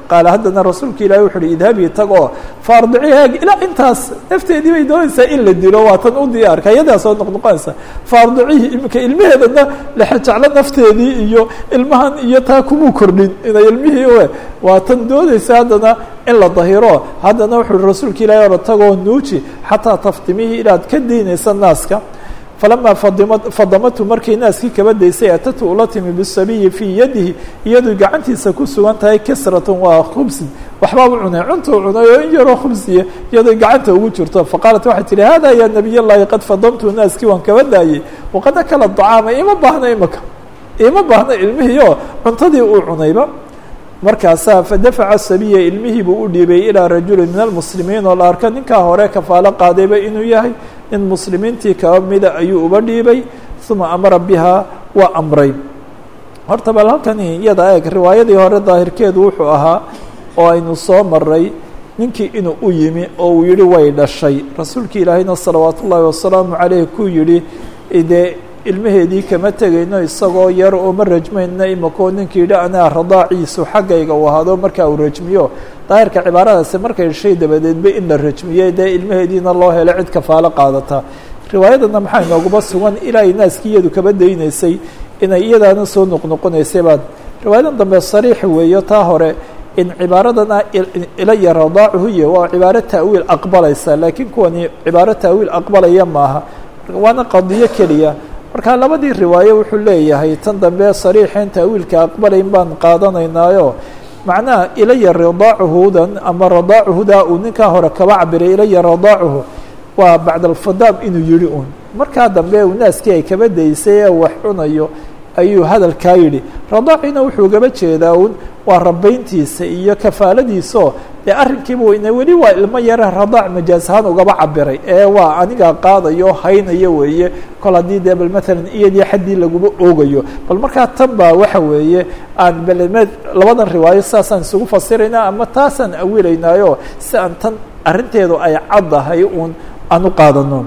qaala haddana rasuulka ilahi wuxu uhi idhabii tag oo faardicihaag ilaa intaas nafteedii bay doonaysaa in la dilo waa tan u diyaarka ayadaa soo noqnoqonaysa faardicihi iminka ilmaheedana lexejeclo nafteedii iyo ilmahan iyo taa kumuu kordhin inay ilmihii we waa tan doonaysa haddana in la dahiro haddana wuxu uhi rasuulka ilahi ora tagoo nuuji xataa taftimihii inaad ka daynaysa naaska falama fadima fadamatu markay naaskii kaba daysay atatu ula timi bisabiyi fii yadihi iyadoo gacantiisa ku sugan tahay kisratun waa khubsin waxbaabu cunay cuntuu cunay oo in yaroo khubsiya iyadoo gacanta ugu jirto faqaalat waxay tihi hada ya nabiy llahi qad fadamtu naaskii waan kaba daayey waqad akala dacaama ima baahna imaka ima baahna ilmihii oo cuntadii uu cunayba markaasaa fadafaca sabiya ilmihii buu u dhiibay ilaa rajulin min almuslimiin oo la arka ninkaa hore kafaalo qaadayba inuu yahay nin muslimiintii kaba mida ayuu uba dhiibay uma amara bihaa waa amray horta bal halkani iyada eeg riwaayadii hore daahirkeedu wuxuu ahaa oo aynu soo maray ninkii inuu u yimi oo uu yihi way dhashay rasuulki ilaahayna salawaat ullaahi wasalaamu caleyh kuu yihi dee ilmaheedii kama tegayno isagoo yar oo ma rajmayna imakoo ninkii yidhi anaa radaaciisu xaggayga uu ahaado markaa uu rajmiyo daahirka cibaaradaasi markay dhashay dabadeedba in la rajmiyey dee ilmaheediina loo helo cid kafaalo qaadata riwaayadana maxaa inooguma sugan ilaa ay naaskii iyadu kaba daynaysay inay iyadaana soo noqnoqonaysay baad riwaayadan dambe sariix weeyo taa hore in cibaaradana ilaya radaacuhu iyo waa cibaaro ta'wiil aqbalaysa laakiin kuwani cibaaro ta'wiil aqbalaya maaha waana qadiyo keliya marka labadii riwaayo wuxuu leeyahay tan dambe sariixeen ta'wiilka aqbalayn baan qaadanaynaayo macnaha ilaya radaacuhudan ama radaacuhudaa uu ninkaa hore kaba cabiray ilaya radaacuhu waa bacd alfadaam inuu yihi un markaa dambe uu naaskii ay kaba daysay ee wax cunayo ayuu hadalkaa yidhi radaacina wuxuu gaba jeedaa un waa rabayntiisa iyo kafaaladiisao dee arrinkiiba ina weli waa ilmo yare radaac majaas ahaan ugaba cabiray ee waa anigaa qaadayo haynayo weeye kol haddii dee bal maalan iyadii xaddii laguma oogayo bal markaa tan baa waxa weeye aan belemeed labadan riwaayo saasaan isugu fasirayna ama taasaan awilaynaayo si aan tan arrinteedu ay caddahay uun aan u qaadano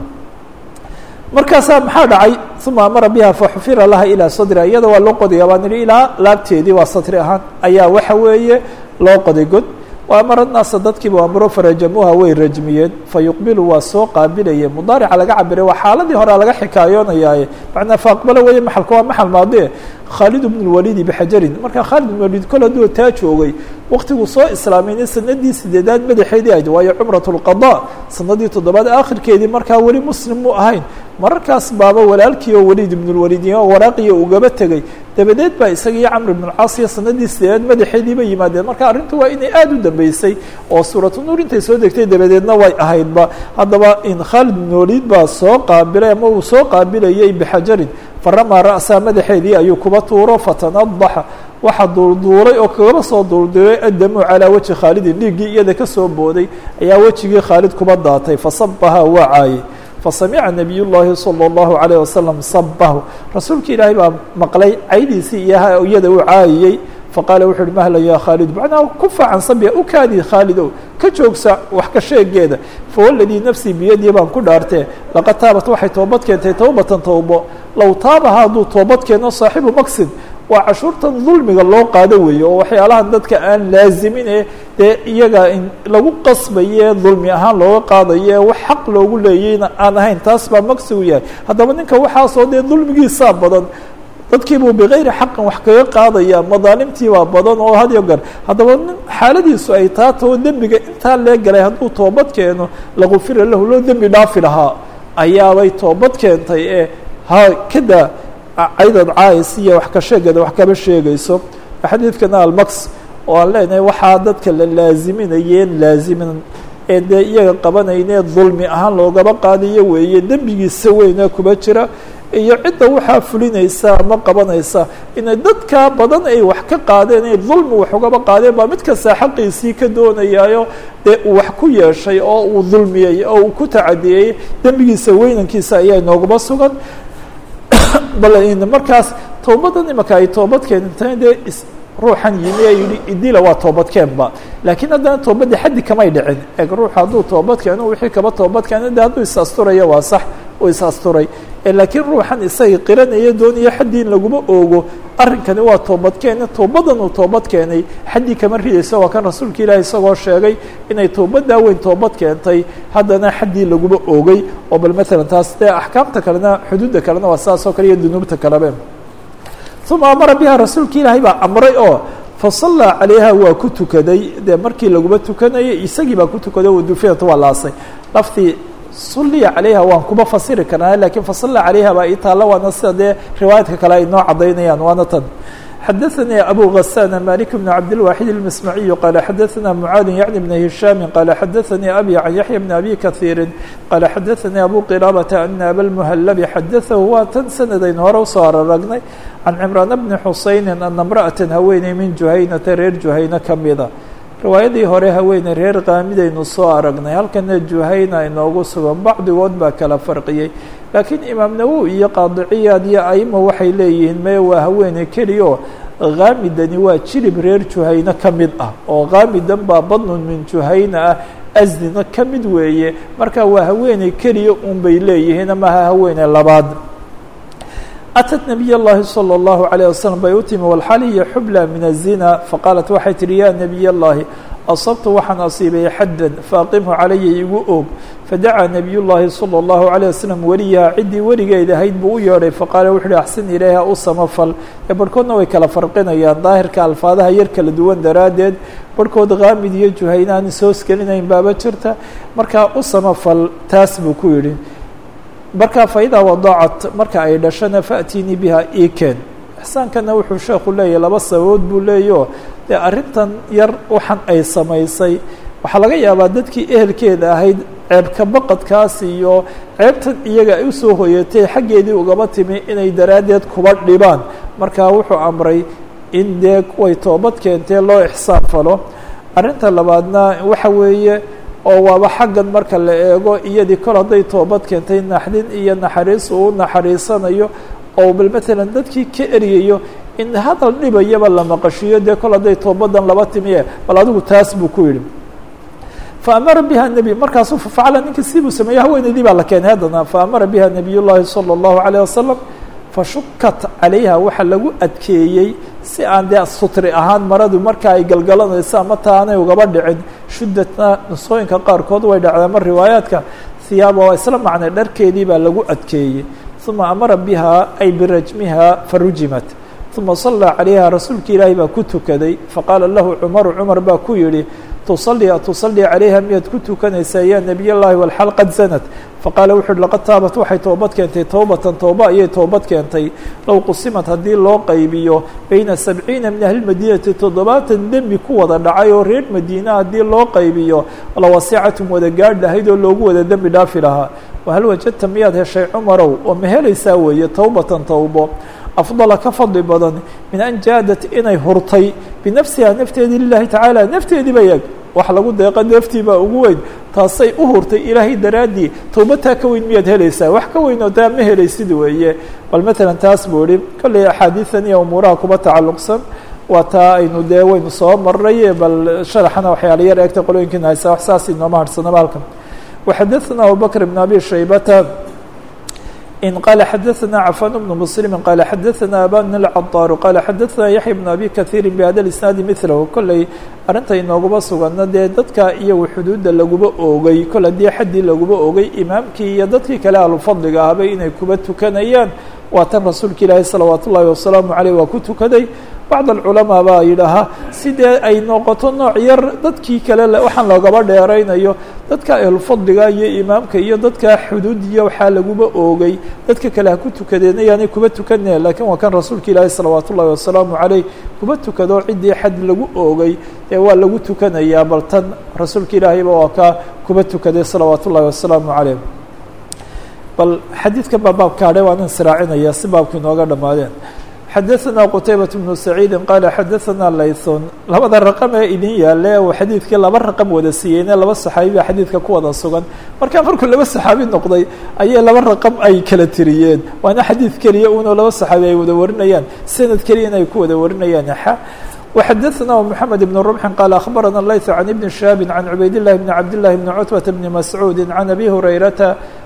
markaasaa maxaa dhacay uma amara biha faxufira laha ilaa sadria iyada waa loo qodaya baan ihi ilaa laabteedii waa satri ahaan ayaa waxa weeye loo qoday god wa amara naasa dadkiiba amro farajamuuha way rajmiyeen fayuqbilu waa soo qaabilaye mudaarica laga cabiray waa xaaladii horea laga xikaayoonayaaye macnaa faaqbalo weeye maxalka waa maxal maadie khaalid bn اlwalidi bixajarin marka khaalid bn walid kol hadduu taa joogay waktiguu soo islaamayna sanadii sideedaad madaxeedii ahayd waayo cumrat اlqada sanadii toddobaad aakhirkeedii markaa weli muslim mu ahayn mararkaas baaba walaalkii oo waliid ibn اlwalid waraaqiya ugaba tegey dabadeed baa isaga iyo camr ibn اlcaasiya sanadii sideedaad madaxeediiba yimaadeen marka arrintu waa inay aada u dambeysay oo suuratu nuur intay soo degtay dabadeedna way ahaydba haddaba in khaalid ibn waliid baa soo qaabilay ama uu soo qaabilayay bixajarin faramaa ra'saa madaxeedii ayuu kuba tuuro fatanadaxa waxa duulduulay oo kagaba soo duulduulay addamu calaa weji khaalidin dhiiggii iyada kasoo booday ayaa wejigii khaalid kuba daatay fasabaha waa caayey fasamica nabiy llaahi salى اllahu عalيه wasalam sabahu rasuulka ilaahay baa maqlay caydiisii iyo iyada uu caayiyey faqaala wuxu uhi mahlan ya khaalid macnaha ku facan sabia u kaadi khaalidow ka joogsa wax ka sheegeeda fawaladii nafsii biyadii baan ku dhaartee laqad taabat waxay toobad keentay towbatan towbo low taabaha hadduu toobad keeno saaxibu maksid waa cashuurtan dulmiga loo qaado weeye oo waxyaalahan dadka aan laazimin ee dee iyaga in lagu qasbaye dulmi ahaan looga qaadaye wax xaq loogu leeyeyna aan ahayn taas baa maqsigu yahay haddaba ninka waxaasoo dee dulmigiisaa badan dadkiibuu bikayri xaqin wax kaga qaadaya madaalimtiibaa badan oo had yo gar haddaba nin xaaladiisu ay taa tao dembiga intaa lee galay hadduu toobad keeno lagufira lahu loo dembi dhaafi lahaa ayaabay toobad keentay ee ha kada caydad caayis iyo wax ka sheegada wax kaba sheegayso xadiidkana almax oo aan leenahay waxaa dadka la laaziminayeen laazimin ee dee iyaga qabanaynee dulmi ahaan loogaba qaadayo weeye dembigiisa weyna kuba jira iyo cidda waxaa fulinaysa ama qabanaysa inay dadka badan ay wax ka qaadeen ay dulmi wax ugaba qaadeen baa mid kasta xaqiisii ka doonayaayo dee uu wax ku yeeshay oo uu dulmiyey oo uu ku tacadiyey dembigiisa weynankiisa ayaa inoogaba sugan bal markaas towbadan imaka ay toobad keentay dee ruuxan yimi ee yihi idila waa toobadkeenba laakiin haddana toobadda xaddi kamay dhicin eeg ruux hadduu toobad keeno wixii kaba toobad keeno de hadduu is asturaya waa sax uu is asturay laakiin ruuxan isaga qiranaya doonaya xaddii in laguma oogo arrinkani waa toobad keene toobadan uu toobad keenay xaddii kama ridayso waa kan rasuulka ilaahi isagoo sheegay inay toobaddaa weyn toobad keentay haddana xaddii laguma oogay oo bal maalan taas dee axkaamta kalena xuduudda kalena waa saas oo kale iyo dunuubta kalebe uma amara biha rasuulka ilaahay baa amray oo fasallaa calayha waa ku tukaday dee markii laguma tukanayay isagii baa ku tukaday wadufinat waa laasay laftii suliya calayha waan kuma fasiri karnaa lakiin fasalla calayha baa ii taalla waana sida dee riwaayaadka kale ay noo cadaynayaan waana tan xadaثnي أbو غسان مالك بن عبدالواحد المسمعي قال xadaثna معاad يعن بن هiشhام قال xadaثnي أbي عن يحيى بن أbي كثير قال xadaثnي أbو qرابة أن أbا المهلب xadaثه waa tan sanadayn hore usoo araragnay عن عمران بن حuسayن أن امرأة haweeney min جuhaynata reer جuhayne kamida riwaayadii hore haweeney reer qaamidaynu soo aragnay halkana juhayna inoogu sugan bacdigood baa kala farqiyey laakiin imaam nawowi iyo qaadiciyaad iyo aima waxay leeyihiin meye waa haweeney keliyaoo kaamidani waa jilib reer juhayne ka mid ah oo kaamidan baa badnun min juhayna ah asdina ka mid weeye marka waa haweeney keliya un bay leeyihiin amaha haweeney labaad أتت نبي الlahi صلى الله عليه وسلم bay u timi والxal hiy xubلى min الزنا faqاaلت waxay tihi ya نبiy الlahi أصبtu waxaan asiibay xadا faaqimhu calaya igu og fadacaa نabiy الlahi صلى الله عليه وسلم weliyaha ciddii weligeed ahayd buu u yeedhay faqaala wuxu uhi axsin ilayha u samafal ee barhkoodna way kala farqinayaan daahirka alfaadaha yar kala duwan daraaddeed barhkood kaamid iyo juhayna aan soos gelinayn baaba jirta markaa u samafal taas buu ku yidhi markaa faidaa wadaacat marka ay dhashana faأtinii biha ikeen ixsaankana wuxuu sheekhu leeyahy laba sababood buu leeyaho dee arrintan yar waxan ay samaysay waxaa laga yaabaa dadkii ehelkeeda ahayd ceebka baqadkaas iyo ceebtan iyaga ay usoo hoyatay xaggeedii ugaba timi inay daraaddeed kuba dhibaan markaa wuxuu amray in dee way toobad keentee loo ixsaan falo arrinta labaadna waxa weeye oo waaba xaggan marka la eego iyadii kol hadday toobad keentay naxdin iyo naxariis uu naxariisanayo oo bal matalan dadkii ka eryayo in hadal dhibayaba la maqashiyo dee kol hadday toobadan laba timiye bal adigu taas buu ku yidhi faamara biha nebi markaasuu facala ninka sibuu sameeyey haweeneydii baa la keenay haddana faamara biha nabiy llaahi salى اllahu عalيه wasalam fashukat calayha waxaa lagu adkeeyey si aan dee sutri ahaan maradu marka ay galgalanayso ama taanay ugaba dhicin shuddatna nusooyinka qaarkood way dhacdaa mar riwaayaadka hiyaaba waa isla macnay dharkeedii baa lagu adkeeyey uma amara biha ay birajmiha farujimat uma sallaa calayha rasuulka ilaahi baa ku tukaday faqaala lahu cumaru cumar baa ku yidhi tusalli atusalli calayha miyaad ku tukanaysaa ya nebiy llahi walxal qad zanat faqaala wuxu uhi laqad taabat waxay toobad keentay towbatan tooba ayay toobad keentay low qusimat haddii loo qaybiyo bayna sabciina min ahli madiinati toddobaatan dembi ku wada dhacay oo reer madiina haddii loo qaybiyo lawasicatum wada gaadh lahayd oo loogu wada dembi dhaafi lahaa wahal wajadta miyaad heshay cumarow oo ma helaysaa weeye towbatan towbo afdala ka fadli badan min an jaadat inay hurtay binafsiha nafteedii lilahi tacaala nafteediiba eeg wax lagu deeqa naftii baa ugu weyn taasay u hurtay ilaahay daraaddii towbataa ka weyn miyaad helaysaa wax ka weyn oo taa ma helaysid weeye bal matalan taas buu ihi kolley axaadiidan iyo umuuraha kuba tacalluqsan waa taa aynu dee waynu soo maray bal sharaxana waxyaala yar eegta qolooyinkiina haysaa wax saas inooma harhsanaba halkan waxadaثna abubakr bn abi shaybata in qala xadaثna cafan bnu mslimi qala xadaثna aban اlcadaaru qala xadaثna yaxya bn abi kahiiri bhada isnaadi milahu kolley arrinta inooguma sugana dee dadka iyagu xuduudda laguba oogay kol haddii xaddii laguba oogay imaamkii iyo dadkii kale ahlufadliga ahbay inay kuba tukanayaan waa tan rasuulka ilaahi salawaat ullahi wasalaamu aleyh waa ku tukaday bacd alculamaa baa yidhaahaa sidee ay noqoto nooc yar dadkii kale waxaan loogaba dheeraynayo dadka ahlufadliga iyo imaamka iyo dadka xuduudiya waxaa laguba oogay dadka kale ha ku tukadeen ayaanay kuba tukaneen lakiin waa kan rasuulka ilaahi salawaat ullahi wasalaamu caleyh kuba tukado ciddii xad lagu oogay ee waa lagu tukanayaa bal tan rasuulka ilaahiyba waa kaa kuba tukaday salawaat ullahi wasalaamu caleyh bal xadiidkan baa baabka adhe waan insiraacinaya si baabka inooga dhammaadeen xadaثna qtaybaة بن سacيidi qaala xadaثna laythun labada raqam ee idin yaale uu xadiidkii laba raqam wada siiyeyne laba saxaabi baa xadiidka ku wada sugan markaa markuu laba saxaabi noqday ayay laba raqam ay kala tiriyeen waana xadiid keliya uno laba saxaabi ay wada warinayaan sanad keliya in ay ku wada warinayaan xa وxadaثna محamed بن رمح qال أخbarana layث عن iبن شhهاب عن عubayd الlahi بن cabd للhi بن cتبة بن masعوudi عن أbي هurayrata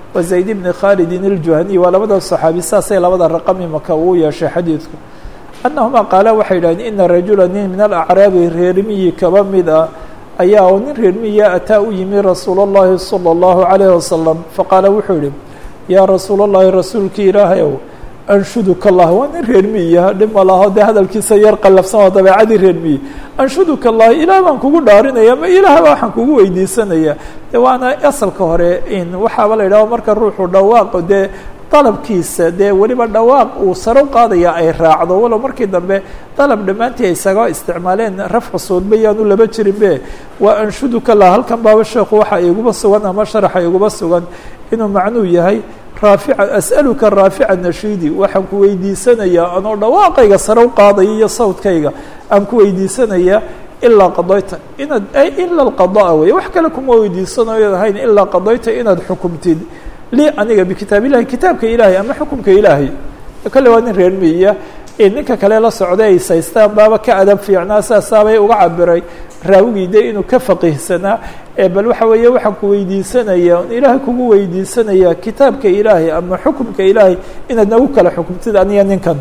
wa zayd bni khaalidin iljuhaniy waa labada saxaabi saasay labada raqam imaka uu yeeshay xadiidku annahumaa qaala waxay yidhahdeen ina rajula nin min alacraabi reermiyi kaba mid ah ayaa oo nin reermiya ataa u yimi rasuul اllahi salى اllahu عalayh wasalam faqaala wuxuu yihi yaa rasuul اllahi rasuulkii ilaahay ow anshuduka allah waa nin reermiya dhib ma laho dee hadalkiisa yar qallafsan oo dabeecadii reermiye anshuduka allah ilaah baan kugu dhaarinaya ma ilaah baa waxaan kugu weydiisanaya de waana asalka hore in waxaaba la yidhaho marka ruuxu dhawaaqo dee dalabkiisa dee weliba dhawaaq uu saro qaadaya ay raacdo walow markii dambe dalab dhammaantii ay isaga isticmaaleen rafcu suudba yaanu laba jirinbe waa anshuduka lah halkan baaba sheekhu waxa iguba sugan ama sharaxa iguba sugan inuu macnuu yahay raafica as'aluka raafica nashiidi waxaan ku weydiisanayaa anoo dhawaaqayga sare u qaadaya iyo sawdkayga aan ku weydiisanayaa ilaa qadayta inaad ila alqadaa wey wax kale kuma weydiisanayo ahayn ilaa qadayta inaad xukumtid lii aniga bikitaab illahi kitaabka ilaahay ama xukumka ilaahay kale waa nin reer miya ninka kale la socday ay saystaan baaba ka adab fiicnaa saasaabay uga cabiray raawigii de inuu ka faqiihsanaa bal waxa weeye waxaan ku weydiisanaya ilaahay kugu weydiisanaya kitaabka ilaahay ama xukumka ilaahay inaad nagu kala xukumtid aniga ninkan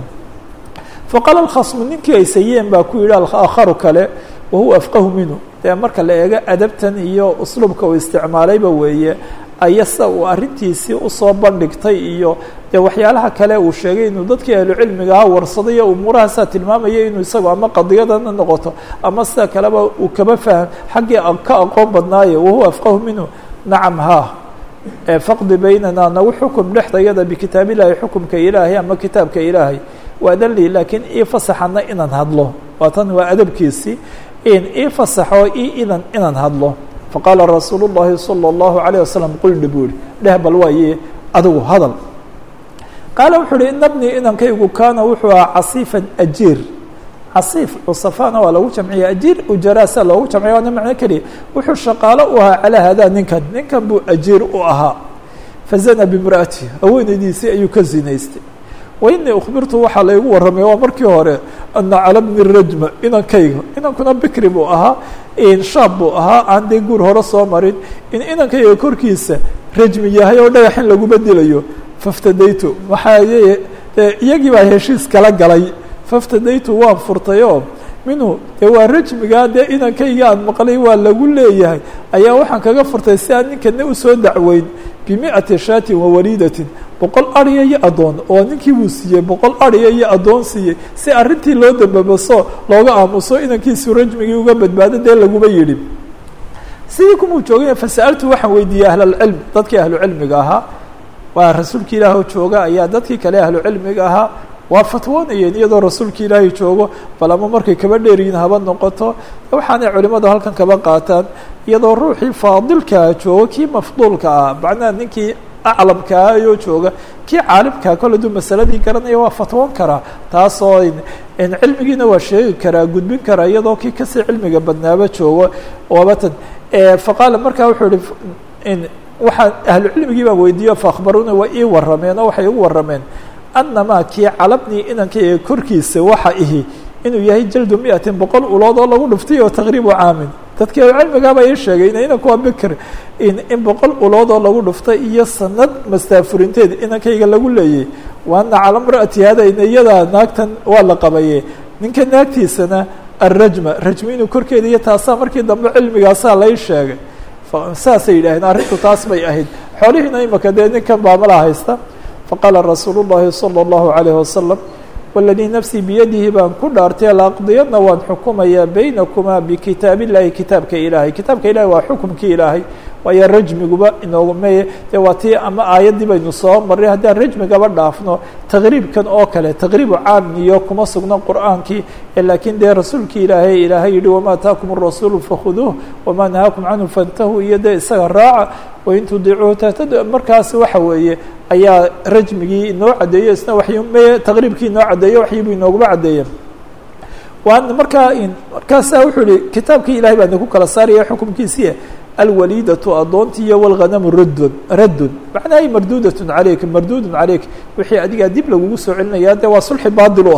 faqaala alkhasmu ninkii ay sayeen baa ku yidhi aakharu kale wahuwa afqahu minhu dee marka la eego adabtan iyo usluubka uu isticmaalayba weeye ayasa uu arrintiisii usoo bandhigtay iyo dee waxyaalaha kale uu sheegay inuu dadkii ahlucilmiga ahaa warsaday iyo umuurahaasaa tilmaamaya inuu isagu ama qadiyadana noqoto ama sida kaleba uu kaba faham xaggii ka aqoon badnaayo wahuwa afqahu minhu nacam ha faqdi baynana nagu xukum dhexdayada bikitaab illaahi xukumka ilaahay ama kitaabka ilaahay waadan lii laakiin ii fasaxana inaan hadlo waa tan waa adabkiisii ii fasaxo ii idan inaan hadlo faqaala rasuulu الlahi salى الlahu عalيه wasalam quldhi buu yihi dheh bal waaye adigu hadal qaala wuxuu uhi ina bnii inankaygu kaana wuxuu ahaa casiifan ajiir casiif cusafana waa lagu jamciya ajiir ujaraasa loogu jamciya waana macno keliya wuxuu shaqaalo u ahaa calaa hadaa ninkan ninkan buu ajiir u ahaa fazana bimra'ati haweenaydiisii ayuu ka zinaystay wainii ukhbirtu waxaa laygu warramay waa markii hore ana cala bni rajma inankayga inankuna bikri buu ahaa shaab buu ahaa aan dee guur hore soo marin in inankayga korkiisa rajmi yahay oo dhagax in laguma dilayo faftadaytu waxaa iyagii baa heshiis kala galay faftadaytu waan furtay oo minhu dee waa rajmigaa dee inankayga aan maqlay waa lagu leeyahay ayaa waxaan kaga furtay si aan ninkana usoo dacweyn bimi'ati shaatin wa waliidatin boqol ariya iyo addoon oo ninkii buu siiyey boqol ariya iyo addoon siiyey si arrintii loo dambabaso looga aamuso inankiisu rajmigii uga badbaado dee laguma yidhi sidii kumuu joogay fasa'altu waxaan weydiiyey ahlalcilm dadkii ahlucilmiga ahaa waa rasuulki ilaahoo jooga ayaa dadkii kale ahlucilmiga ahaa waa fatwoonayeen iyadoo rasuulki ilaahay joogo bal ama markay kaba dheeryihin haba noqoto waxaanay culimadu halkan kaba qaataan iyadoo ruuxii faadilkaa joogo kii mafduulka ah macnaha ninkii aclamkaa ayoo jooga kii caalimkaa kole duu masaladii garanaya waa fatwoon karaa taasoo cilmigiina waa sheegi karaa gudbin karaa iyadoo kii kasii cilmiga badnaaba joogo wabatan faqaala markaa wuxuu ihi waxaan ahlucilmigii baan weydiiyo faakbaruna waa ii warrameen oo waxay igu warrameen annamaa kii calabnii inankayga korkiisa waxa ihi inuu yahay jaldu miatin boqol ulood oo lagu dhuftay oo taqriibu caamin dadkii cilmigaaba ii sheegay ina inanku waa bikr in boqol ulood oo lagu dhuftay iyo sanad mastaafurinteed inankayga lagu leeyay waana cala mra'ati hada iyadaa naagtan waa la qabaye ninka naagtiisana arajma rajmi inuu korkeeda iyo taasaa markii dambe cilmigaasaa lai sheegay saasay yidhaaheen arrintu taas bay ahayd xoolihiina imaka dee ninkan baamala haysta faqaala rasuulu الlahi salى الlahu عalيه wasalam waladii nafsii biyadihi baan ku dhaartay laaqdiyadna waan xukumayaa baynakumaa bikitaab illahi kitaabka ilaahay kitaabka ilahay waa xukumkii ilaahay waayo rajmiguba inoogame dee waa tii ama aayaddii baynu soo marray haddaan rajmigaba dhaafno taqriibkan oo kale taqriibu caamiyo kuma sugno qur'aankii laakiin dee rasuulkii ilaahay ilaahay yihi wamaa ataakum الrasuulu fakhuduuh wamaa nahaakum canhu fantahuu iyo dee isaga raaca wain tudiicuuhu tahtadu markaas waxa weeye ayaa rajmigii inoo caddeeyo isna waxyme taqriibkii inoo caddeeyo waxyiibuu inooguma caddeeya waan markaa markaasaa wuxuu yihi kitaabkii ilahay baa idinku kala saaraya xukumkiisii alwaliidatu addoonti iyo wاlghanamu raddun raddun macnaha marduudatun calayk marduudun calayk wixii adigaa dib lagugu soo celinaya dee waa sulxi baadil u ahaa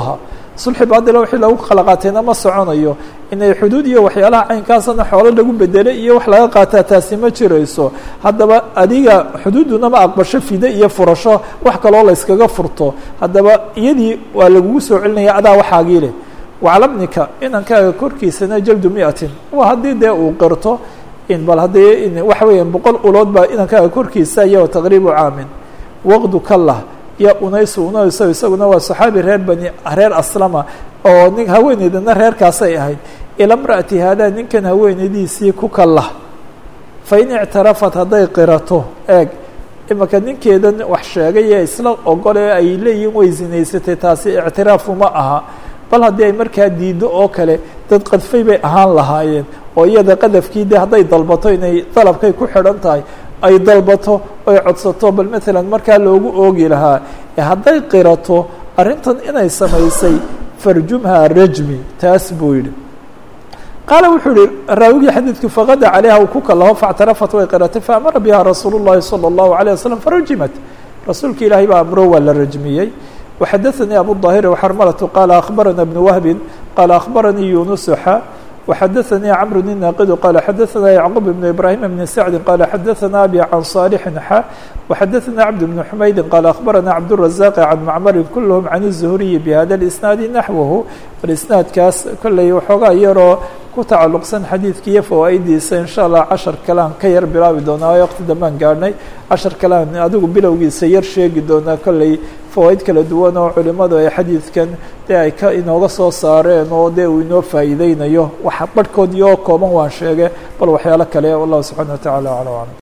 sulxi baadila wixii lagu kala qaatayna ma soconayo inay xuduud iyo waxyaalaha caynkaasana xoolo lagu bedelay iyo wax laga qaataa taasi ma jirayso haddaba adiga xuduudduna ma aqbasho fide iyo furasho wax kaloo la yskaga furto haddaba iyadii waa lagugu soo celinaya adaa waxaagii leh waclamnika inankaaga korkiisana jaldu miatin waa haddii dee uu qirto in bal haddii waxa weeyaan boqol ulood baa inankaaga korkiisa iyo taqriibu caamin waqdu kallah iyo unaysu unayso isaguna waa saxaabi reer bani reer aslama oo nin haweeneydana reerkaasay ahayd ila mra'ati haadaa ninkan haweeneydiisii ku kallah fa in ictarafat hadday qirato eeg imaka ninkeedan wax sheegay ee isla ogole ay leeyihin way zinaysatay taasi ictiraafu ma aha bal haddii ay markaa diiddo oo kale dad qadfay bay ahaan lahaayeen oo iyada qadafkii de hadday dalbato inay dalabkay ku xidhan tahay ay dalbato oy codsato bal matalan markaa loogu oogi lahaa ee hadday qirato arrintan inay samaysay farjumha rajmi taas buu yidhi qaala wuxuu yihi raawigii xadiidku faqada calayha uu ku kalaho faاctarafat way qiratay faamara biha rasuul الlahi salى الlahu عalيه waslم farajimat rasuulka ilaahay baa amro waa la rajmiyey وxadaثnii abu الظاhir وxarmalة qala akhbarana بن wهbi qala akhbaranii yunuسxa وxadaثnii cمr الناaqd qala xadaثna yعqوب بن ibrahim بن sacdi qala xadaثna abi can صاlح xa وxadaثna cبد بن حmaydi qala akhbarana cabdالرaزاq can macmri kulhm can الزhriyi bhada الإsnaadi naxwahu isnaadkaas kolley waxoogaa yaroo ku tacalluqsan xadiidka iyo fawaa'idiisa insha allah cashar kalean ka yar bilaabi doonaa o waqti dambaan gaadhnay cashar kalean adigu bilowgiisa yar sheegi doonaa kolley fawaa'id kala duwan oo culimadu ay xadiidkan dee ay ka inooga soo saareen oo dee uu inoo faa'iideynayo waxa barhkood iyo kooban waan sheege bal waxyaalo kale wallahu subxana wa tacala aclam aclam